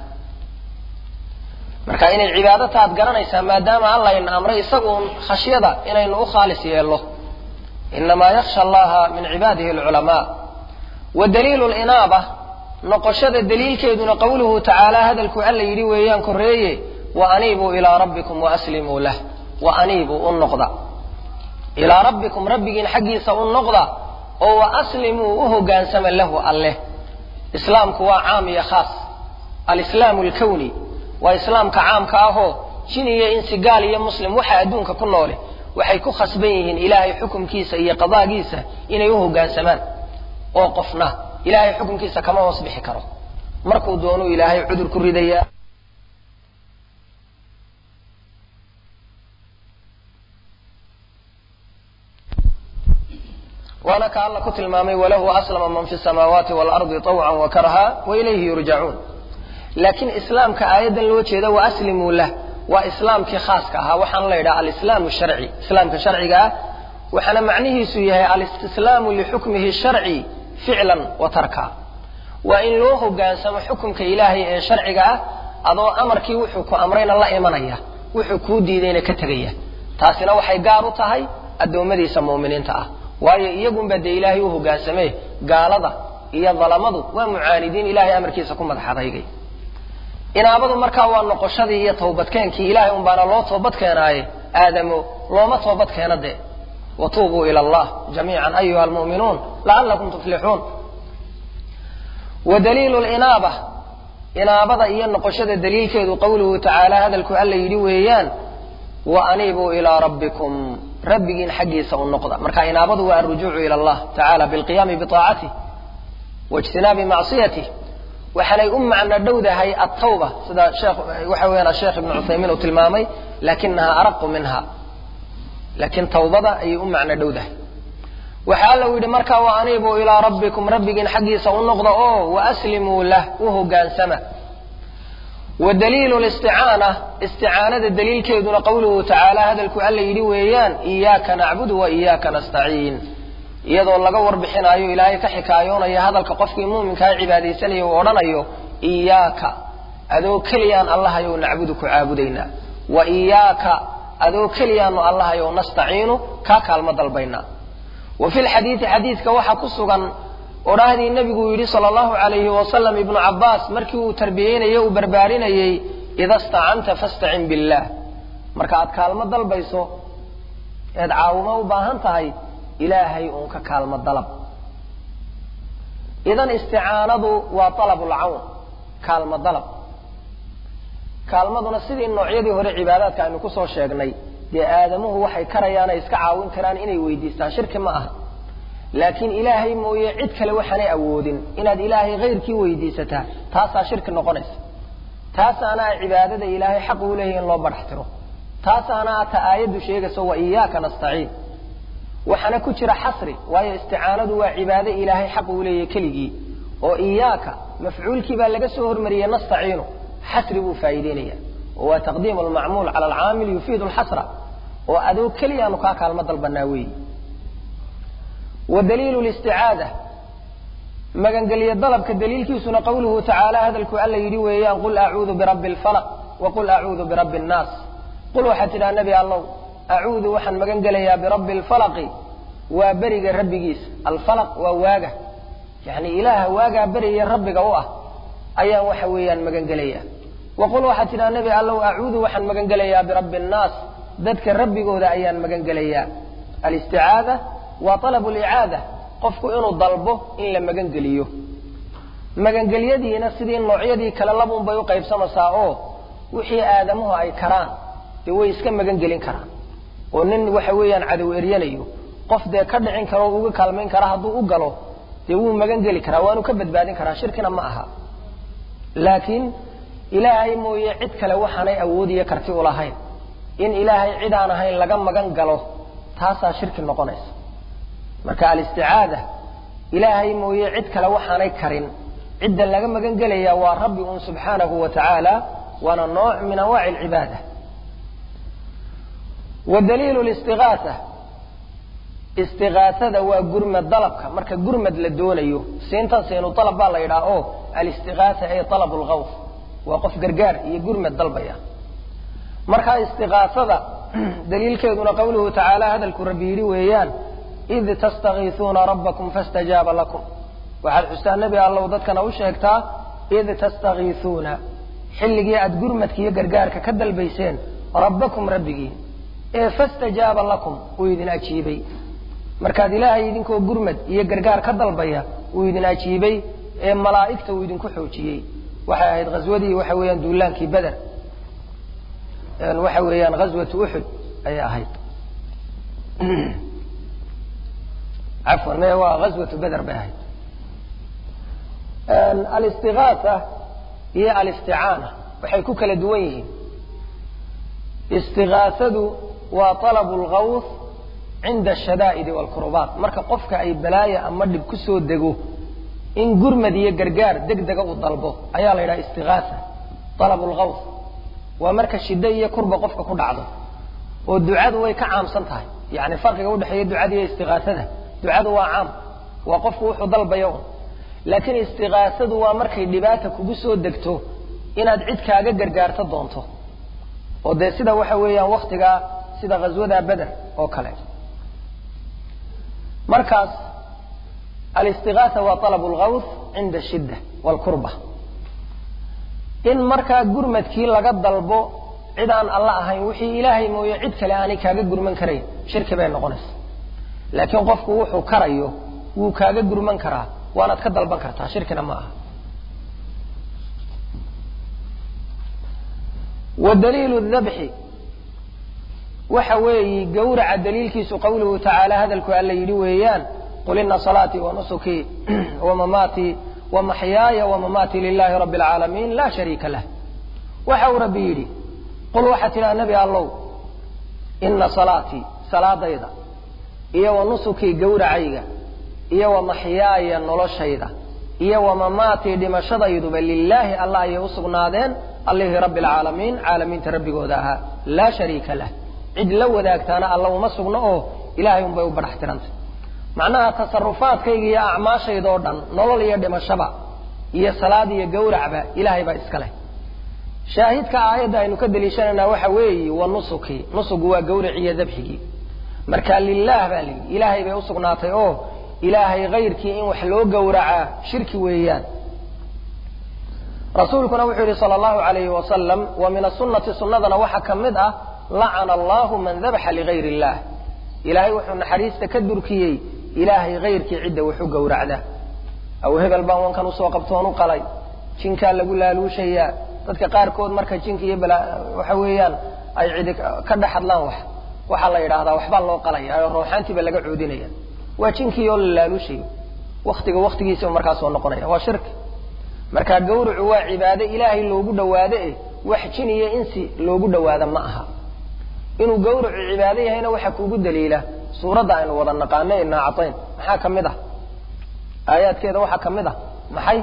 marka inay cibaado taad garanaysaa maadaama alla ina amray isaguun khashyada inaynu u khaalis yeello inamaa yaksha allaha min cibaadihi alculamaa wa daliilu linaaba noqoshada daliilkeeduna qawluhu tacaala hadalku alla yidhi weeyaan koreeye wa aniibuu ilaa rabbikum waaslimuu lah wa aniibuu u noqda ilaa rabbikum rabbigiin xaggiisa u noqda oo wa aslimuu u hogaansama lahu alleh islaamku waa caam iyo khaas alislaamu alkawni waa islaamka caamka ahoo jin iyo insi gaal iyo muslim waxa adduunka ku noole waxay ku khasban yihiin ilaahay xukumkiisa iyo qadaagiisa inay u hoggaansamaan oo qofna ilaahay xukumkiisa kama hoos bixi karo markuu doonuu ilaahay cudur ku ridayaa waana ka alla ku tilmaamay walahu aslama man fi samaawaati waalardi طawcan wa karha wa ilayhi yurjacuun laakiin islaamka aayaddan loo jeeda wa aslimuu lah waa islaamkii khaaska ahaa waxaana la yidhaha alislaamu sharci islaamka sharciga ah waxaana macnihiisu yahay alistislaamu lixukmihi sharci ficlan wa tarka waa in loo hogaansamo xukumka ilaahay ee sharciga ah adoo amarkii wuxuu ku amrayna la imanaya wuxuu kuu diidayna ka tegaya taasina waxay gaar u tahay addoommadiisa mu'miniinta ah waayo iyagunba dee ilaahay u hogaansamee gaalada iyo dalamadu waa mucaanidiin ilahay amarkiisa ku madax adaygay inaabadu markaa waa noqoshadii iyo tawbadkeenkii ilahay un baana loo toobad keenaaye aadamo looma toobad keena dee watuubuu ila allah jamiican ayuha almu'minuun la'allakum tuflixuun wa daliilu linaaba inaabada iyo noqoshada daliilkeedu qawluhu tacaala hadalku alla yidhi weeyaan wa aniibuu ilaa rabbikum rabbigiin xaggiisa u noqda marka inaabadu waa alrujuucu ila allah tacala bilqiyaami biaacatih waijtinaabi macsiyatih waxaanay u macno dhowdahay altawba sida sheekh waxa weeyaan asheekh ibnu cuthaymiin uu tilmaamay lakinaha araqu minha laakiin tawbada ayay u macno dhowdahay waxa alla u yidhi marka wa aniibuu ilaa rabbikum rabbigiin xaggiisa u noqda oo waaslimuu lah u hogaansama wa daliilu listicaana isticaanada daliilkeeduna qawluhu tacaala hadalku alla yidhi weeyaan iyaaka nacbudu wa iyaaka nastaciin iyadoo laga warbixinaayo ilaahay ka xikaayoonaya hadalka qofkii muuminkaa cibaadaysanaya uu odhanayo iyaaka adoo keliyaan allahayow nacbudu ku caabudaynaa wa iyaaka adoo keliyaanu allahayow nastaciinu kaa kaalmo dalbaynaa wa fi lxadiidi xadiidka waxaa ku sugan odhaahdii nebigu yidhi sala allahu calayhi wasalam ibnu cabbaas markii uu tarbiyeynayey uu barbaarinayey ida stacanta fastacin billaah marka aad kaalmo dalbayso eed caawimo u baahan tahay ilaahay uun ka kaalmo dalab idan isticaanadu waa alabulcawn kaalmo dalab kaalmaduna sidii noocyadii hore cibaadaadka aynu kusoo sheegnay dee aadamuhu waxay karayaanay iska caawin karaan inay weydiistaan shirki ma aha laakiin ilaahay mooye cid kale waxaanay awoodin inaad ilaahay hayrkii weydiisataa taasaa shirki noqonaysa taasaana cibaadada ilaahay xaq uu leeyahy in loo badhaxtiro taasaana ata aayaddu sheegayso wa iyaaka nastaciin waxaana ku jira xasri waayo isticaanadu waa cibaado ilaahay xaq uu leeyahy keligii oo iyaaka mafcuulkii baa laga soo hormariyey nastaciinu xasri buu faa'iideynaya oo waa taqdiimu almacmuul cala alcaamil yufiidu alxasra oo adoo keliyaanu kaa kaalmo dalbanaa weeyi wa daliilu listicaada magangelyo dalabka daliilkiisuna qawluhu tacaala hadalku alla yidhi weeyaan qul acuudu birabbi alfalaq wa qul acuudu birabbi annaas qul waxaad tidhaha nebi allow acuudu waxaan magan gelayaa birabbi alfalaqi waa beriga rabbigiisa alfalaq waa waaga yacni ilaaha waagaa beriya rabbiga u ah ayaan waxa weeyaan magan gelayaa waqul waxaad tidhaha nebi allow acuudu waxaan magan gelayaa birabbi annaas dadka rabbigooda ayaan magan gelayaa alisticaada waa talabu licaada qofku inuu dalbo in la magan geliyo magangelyadiina sidii noocyadii kale labuun bay u qaybsamaysaa oo wixii aadamuhu ay karaan dee way iska magan gelin karaan oo nin waxa weeyaan cadow eryanayo qof dee ka dhicin karo o uga kaalmayn kara hadduu u galo dee wuu magan geli karaa waanu ka badbaadin karaa shirkina ma aha laakiin ilaahay mooye cid kale waxaanay awoodiyo karti ulahayn in ilaahay cid aan ahayn laga magan galo taasaa shirki noqonaysa marka alisticaada ilaahay mooye cid kale waxaanay karin cidda laga magan gelaya waa rabbi un subxaanahu wa tacaala waana nooc min anwaaci alcibaada wa daliilu listigaasa istigaasada waa gurmad dalabka marka gurmad la doonayo siintan siinu dalab baa la yidhaha o alistigaasa ay talabu lgawf waa qof gargaar iyo gurmad dalbaya marka istigaasada daliilkeeduna qawluhu tacaala hadalku rabbi yidhi weeyaan id tastakiisuuna rabbakum fastajaaba lakum waxaad xustaa nebi allow dadkana u sheegtaa id tastakiisuuna xilligii aad gurmadka iyo gargaarka ka dalbayseen rabbakum rabbigii ee fastajaaba lakum uu idin ajiibay markaad ilaahay idinkoo gurmad iyo gargaar ka dalbaya uu idin ajiibay ee malaa'igta uu idinku xoojiyey waxay ahayd ghaswadii waxa weeyaan duulaankii beder waxa weeyaan ghaswatu uxud ayay ahayd cafwan me waa ghaswatu beder bay ahayd alistigaasa iyo alisticaana waxay ku kala duwan yihiin istigaasadu waa talabu lgawth cinda ashadaa'idi waalkurubaat marka qofka ay balaaya ama dhib ku soo dego in gurmad iyo gargaar deg dega uu dalbo ayaa la yidhaha istigaasa talabu lgawth waa marka shiddo iyo kurba qofka ku dhacdo oo ducadu way ka caamsan tahay yani farqiga udhexeeya ducada iyo istigaasada ducadu waa caam waa qofku wuxuu dalbayo un laakiin istigaasadu waa markay dhibaata kugu soo degto inaad cid kaaga gargaarto doonto oo dee sida waxa weeyaan waktigaa sida ghaswada beder oo kale markaas alistigaasa waa talabu lgawth cinda ashidda waalkurba in markaa gurmadkii laga dalbo cid aan alla ahayn wixii ilaahay mooye cid kale aanay kaaga gurman karayn shirki bay noqonaysa laakiin qofku wuxuu karayo wuu kaaga gurman karaa waanaad ka dalban kartaa shirkina ma aha wa daliilu dabxi waxa weeyi gawraca daliilkiisu qawluhu tacaala hadalku alla yidhi weeyaan qul ina salaatii wa nusukii wa mamaatii wa maxyaaya wa mamaatii lilahi rabbi alcaalamiin laa shariika lah waxa uu rabbi yidhi qul waxaa tidhaha nebi allow ina salaatii salaadayda iyo wa nusukii gawracayga iyo wa maxyaaya noloshayda iyo wa mamaatii dhimashadayduba lilaahi allah ayay u sugnaadeen allihii rabbi alcaalamiin caalamiinta rabbigooda ahaa laa shariika lah cid la wadaagtaana alla uma sugno oo ilahay unbay u badhax tirantay macnaha tasarufaadkayga iyo acmaashayda oo dhan nolol iyo dhimashaba iyo salaad iyo gawracba ilaahay baa iska leh shaahidka aayadda aynu ka daliishanaynaa waxa weeyi wa nusuki nusugu waa gawraci iyo dabxigii marka lilah baa layidhi ilaahay bay usugnaatay oo ilaahay kayrkii in wax loo gowracaa shirki weeyaan rasuulkuna wuxuu yihi sala allahu alayhi wasalam wa min asunati sunnadana waxaa ka mid ah lacana allahu man dabaxa ligayr illah ilaahay wuxuu naxariista ka durkiyey ilaahay kayrkii cidda waxu gowracda aw hebel baan wankan usoo qabtoon u qalay jinkaa lagu laaluushayaa dadka qaarkood marka jinka iyo waxa weeyaan ay cidi ka dhex hadlaan wax waxaa la yidhaahdaa waxbaa loo qalaya oo rooxaantiiba laga coodinaya waa jinkii oo la laaluushayo waktiga waktigiisa markaa soo noqonaya waa shirki marka gawracu waa cibaade ilaahay loogu dhawaado eh wax jin iyo insi loogu dhawaado ma aha inuu gawracu cibaado yahayna waxaa kuugu daliila suuradda aynu wada naqaano inaa catayn maxaa ka mid ah aayaadkeeda waxaa ka mid ah maxay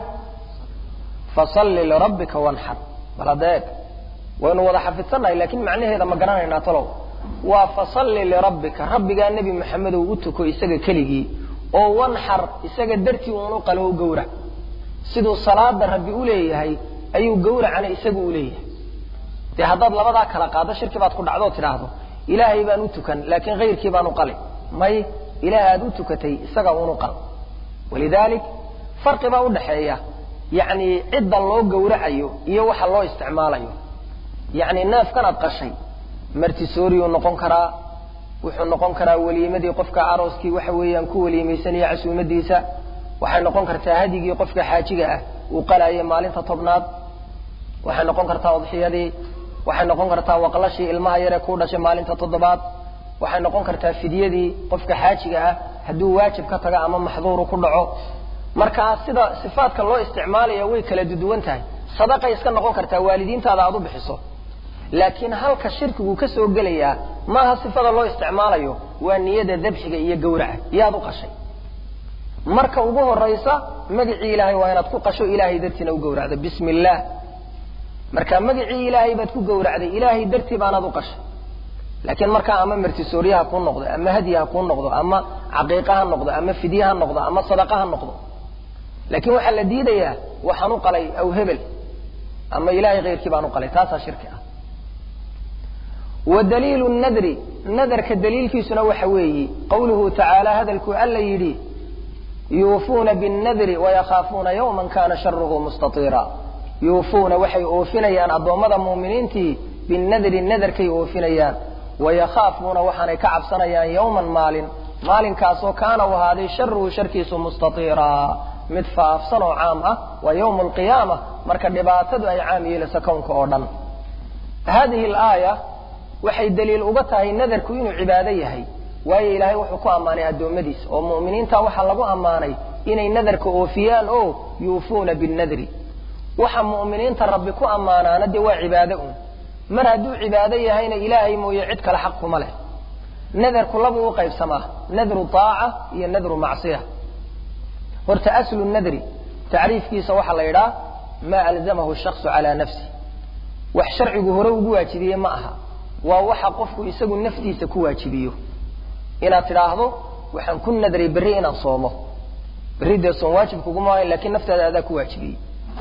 fasalli lirabbika wanxar bal hadeeg waynu wada xafidsannahay lakin macnaheeda ma garanaynaa talow waa fasalli lirabbika rabbigaa nebi maxamedow u tuko isaga keligii oo wanxar isaga dartii uunu qalo u gawrac siduu salaada rabbi u leeyahay ayuu gawracana isagu u leeyahay dee haddaad labadaa kala qaado shirki baad ku dhacdoo tidhaahdo ilaahay baan u tukan laakiin kayrkii baan u qali may ilaah aad u tukatay isaga unu qal walidaalik farqi baa udhaxeeya yacni cidda loo gowracayo iyo waxa loo isticmaalayo yacni neefkan aad qashay martisooriyuu noqon karaa wuxuu noqon karaa weliimadii qofka arooskii waxa weeyaan ku weliimaysanaya casuumadiisa waxay noqon kartaa hadigii qofka xaajiga ah uu qalaayay maalinta tobnaad waxay noqon kartaa udxiyadii waxay noqon kartaa waqlashii ilmaha yaree kuu dhashay maalinta toddobaad waxay noqon kartaa fidyadii qofka xaajiga ah hadduu waajib ka tago ama maxduuru ku dhaco markaa sida sifaadka loo isticmaalaya way kala duduwan tahay sadaqay iska noqon kartaa waalidiintaada aad u bixiso laakiin halka shirkigu ka soo gelayaa maaha sifada loo isticmaalayo waa niyada dabxiga iyo gawraca yaad u qashay marka ugu horaysa magacii ilaahay waa inaad ku qasho ilaahay dartiina u gawracdo bismi illaah marka magacii ilaahay baad ku gawracday ilaahay dartii baanaad u qashay laakiin markaa ama martisoorye ha kuu noqdo ama hadyi ha kuu noqdo ama caqiiqa ha noqdo ama fidye ha noqdo ama sadaqa ha noqdo laakiin waxaa la diidayaa waxaan u qalay aw hebel ama ilahay kayrkii baan u qalay taasaa shirki ah wa daliilu nadri nadarka daliilkiisuna waxa weeyi qawluhu tacaala hadalkuu alla yidhi yuufuuna binnadri wayakaafuuna yawman kana sharuhu mustatiira yuufuuna waxay oofinayaan addoommada muuminiintii binnadri nadarkay oofinayaan wayakaafuuna waxaanay ka cabsanayaan yawman maalin maalinkaasoo kaana u ahaaday sharuhu sharkiisu mustatiira mid faafsan oo caam ah waa yawmu alqiyaama marka dhibaatadu ay caam yeelayso kownka oo dhan hadihi alaaya waxay daliil uga tahay nadarku inuu cibaado yahay waayo ilaahay wuxuu ku ammaanay addoommadiisa oo mu'miniinta waxaa lagu ammaanay inay nadarka oofiyaan oo yuufuuna binnadri waxa mu'miniinta rabbi ku ammaanaana dee waa cibaado un mar hadduu cibaado yahayna ilaahay mooye cid kale xaq kuma leh nadarku labuu u qaybsamaa nadru taaca iyo nadru macsiya horta aslu nadri tacriifkiisa waxaa la yidhaha maa alzamahu shaksu calaa nafsi wax sharcigu hore ugu waajibiye ma aha waa waxa qofku isagu naftiisa ku waajibiyo inaad tidhaahdo waxaan ku nadray berri inaan soomo berri dee soom waajib kuguma ahayn lakiin naftaada adaa ku waajibiyey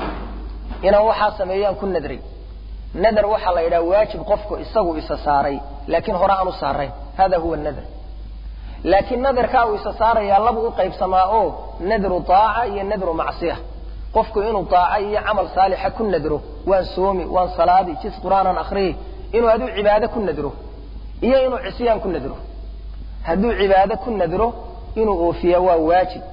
inaan waxaa sameeyaan ku nadray nadar waxaa la yidhaha waajib qofku isagu isa saaray laakiin hore aan u saarayn hada huwa nadr laakiin nadarkaa uu isa saarayaa labu u qaybsamaa oo nadru taaca iyo nadru macsiya qofku inuu taaca iyo camal saalixa ku nadro waan soomi waan salaadi jis qur'aanan akriyi inuu aduu cibaado ku nadro iyo inuu cisyaan ku nadro hadduu cibaado ku nadro inuu oofiya waa waajib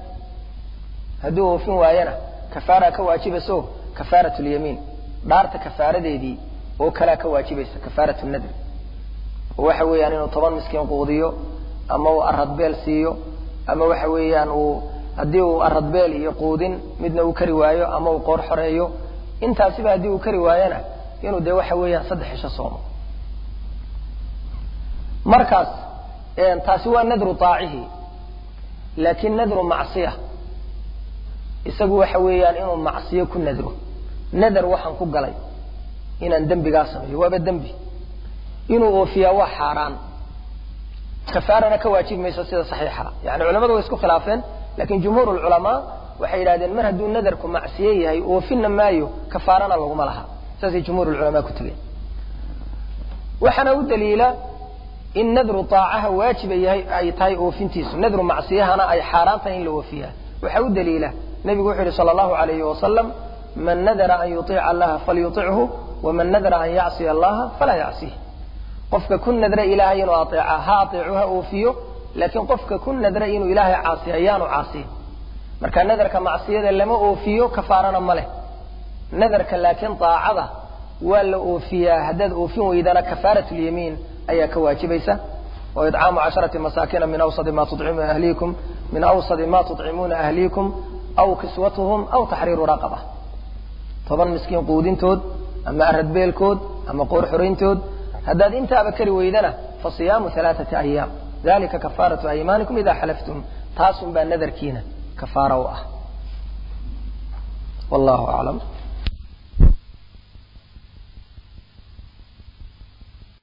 hadduu oofin waayana kafaara ka waajibayso kafaarat lyamiin dhaarta kafaaradeedii oo kalaa ka waajibaysa kafaarat nadri oo waxa weeyaan inuu toban miskiin quudiyo ama uu aradbeel siiyo ama waxa weeyaan uu haddii uu aradbeel iyo quudin midna uu kari waayo ama uu qoor xoreeyo intaasiba haddii uu kari waayona inuu dee waxa weeyaan saddex isho soomo markaas taasi waa nadru taacihi laakiin nadru macsiya isagu waxa weeyaan inuu macsiyo ku nadro nadar waxaan ku galay inaan dembigaa sameeyo waaba dembi inuu oofiyaa waa xaaraan kafaarana ka waajib mayso sida saxiixa yani culamadu way isku khilaafeen lakin jumhuur lculamaa waxay yidhahdeen mar hadduu nadarku macsiye yahay oofinna maayo kafaarana laguma laha saasay jumhuur culamaa ku tegeen waxaana u daliila in nadru taacaha waajiba yahay ay tahay oofintiisu nadru macsiyahana ay xaaraan tahay in la oofiyaa waxaa u daliila nebigu wuxuu yihi sala allahu alayhi wasalam man nadara an yuiica allaha falyuichu waman nadara an yacsiya allaha falaa yacsih qofka ku nadra ilaahay inuu aeeca ha aeecu ha oofiyo laakiin qofka ku nadra inuu ilaahay caasiya ayaanu caasiyin marka nadarka macsiyada lama oofiyo kafaarana ma leh nadarka laakiin daacada waa la oofiyaa haddaad oofin weydana kafaarat lyamiin ayaa ka waajibaysa oo idcaamu casharati masaakina min awsadi ma tucimu ahliikum min awsadi ma tucimuuna ahliikum aw kiswatuhum aw taxriiru raqaba toban miskiin quudintood ama aradbeelkood ama qoor xorayntood haddaad intaaba kari weydana fa siyaamu alaaثati ayaam dalika kafaaratu aymaanikum ida xalaftum taasun baa nadarkiina kafaara u ah wallahu aclam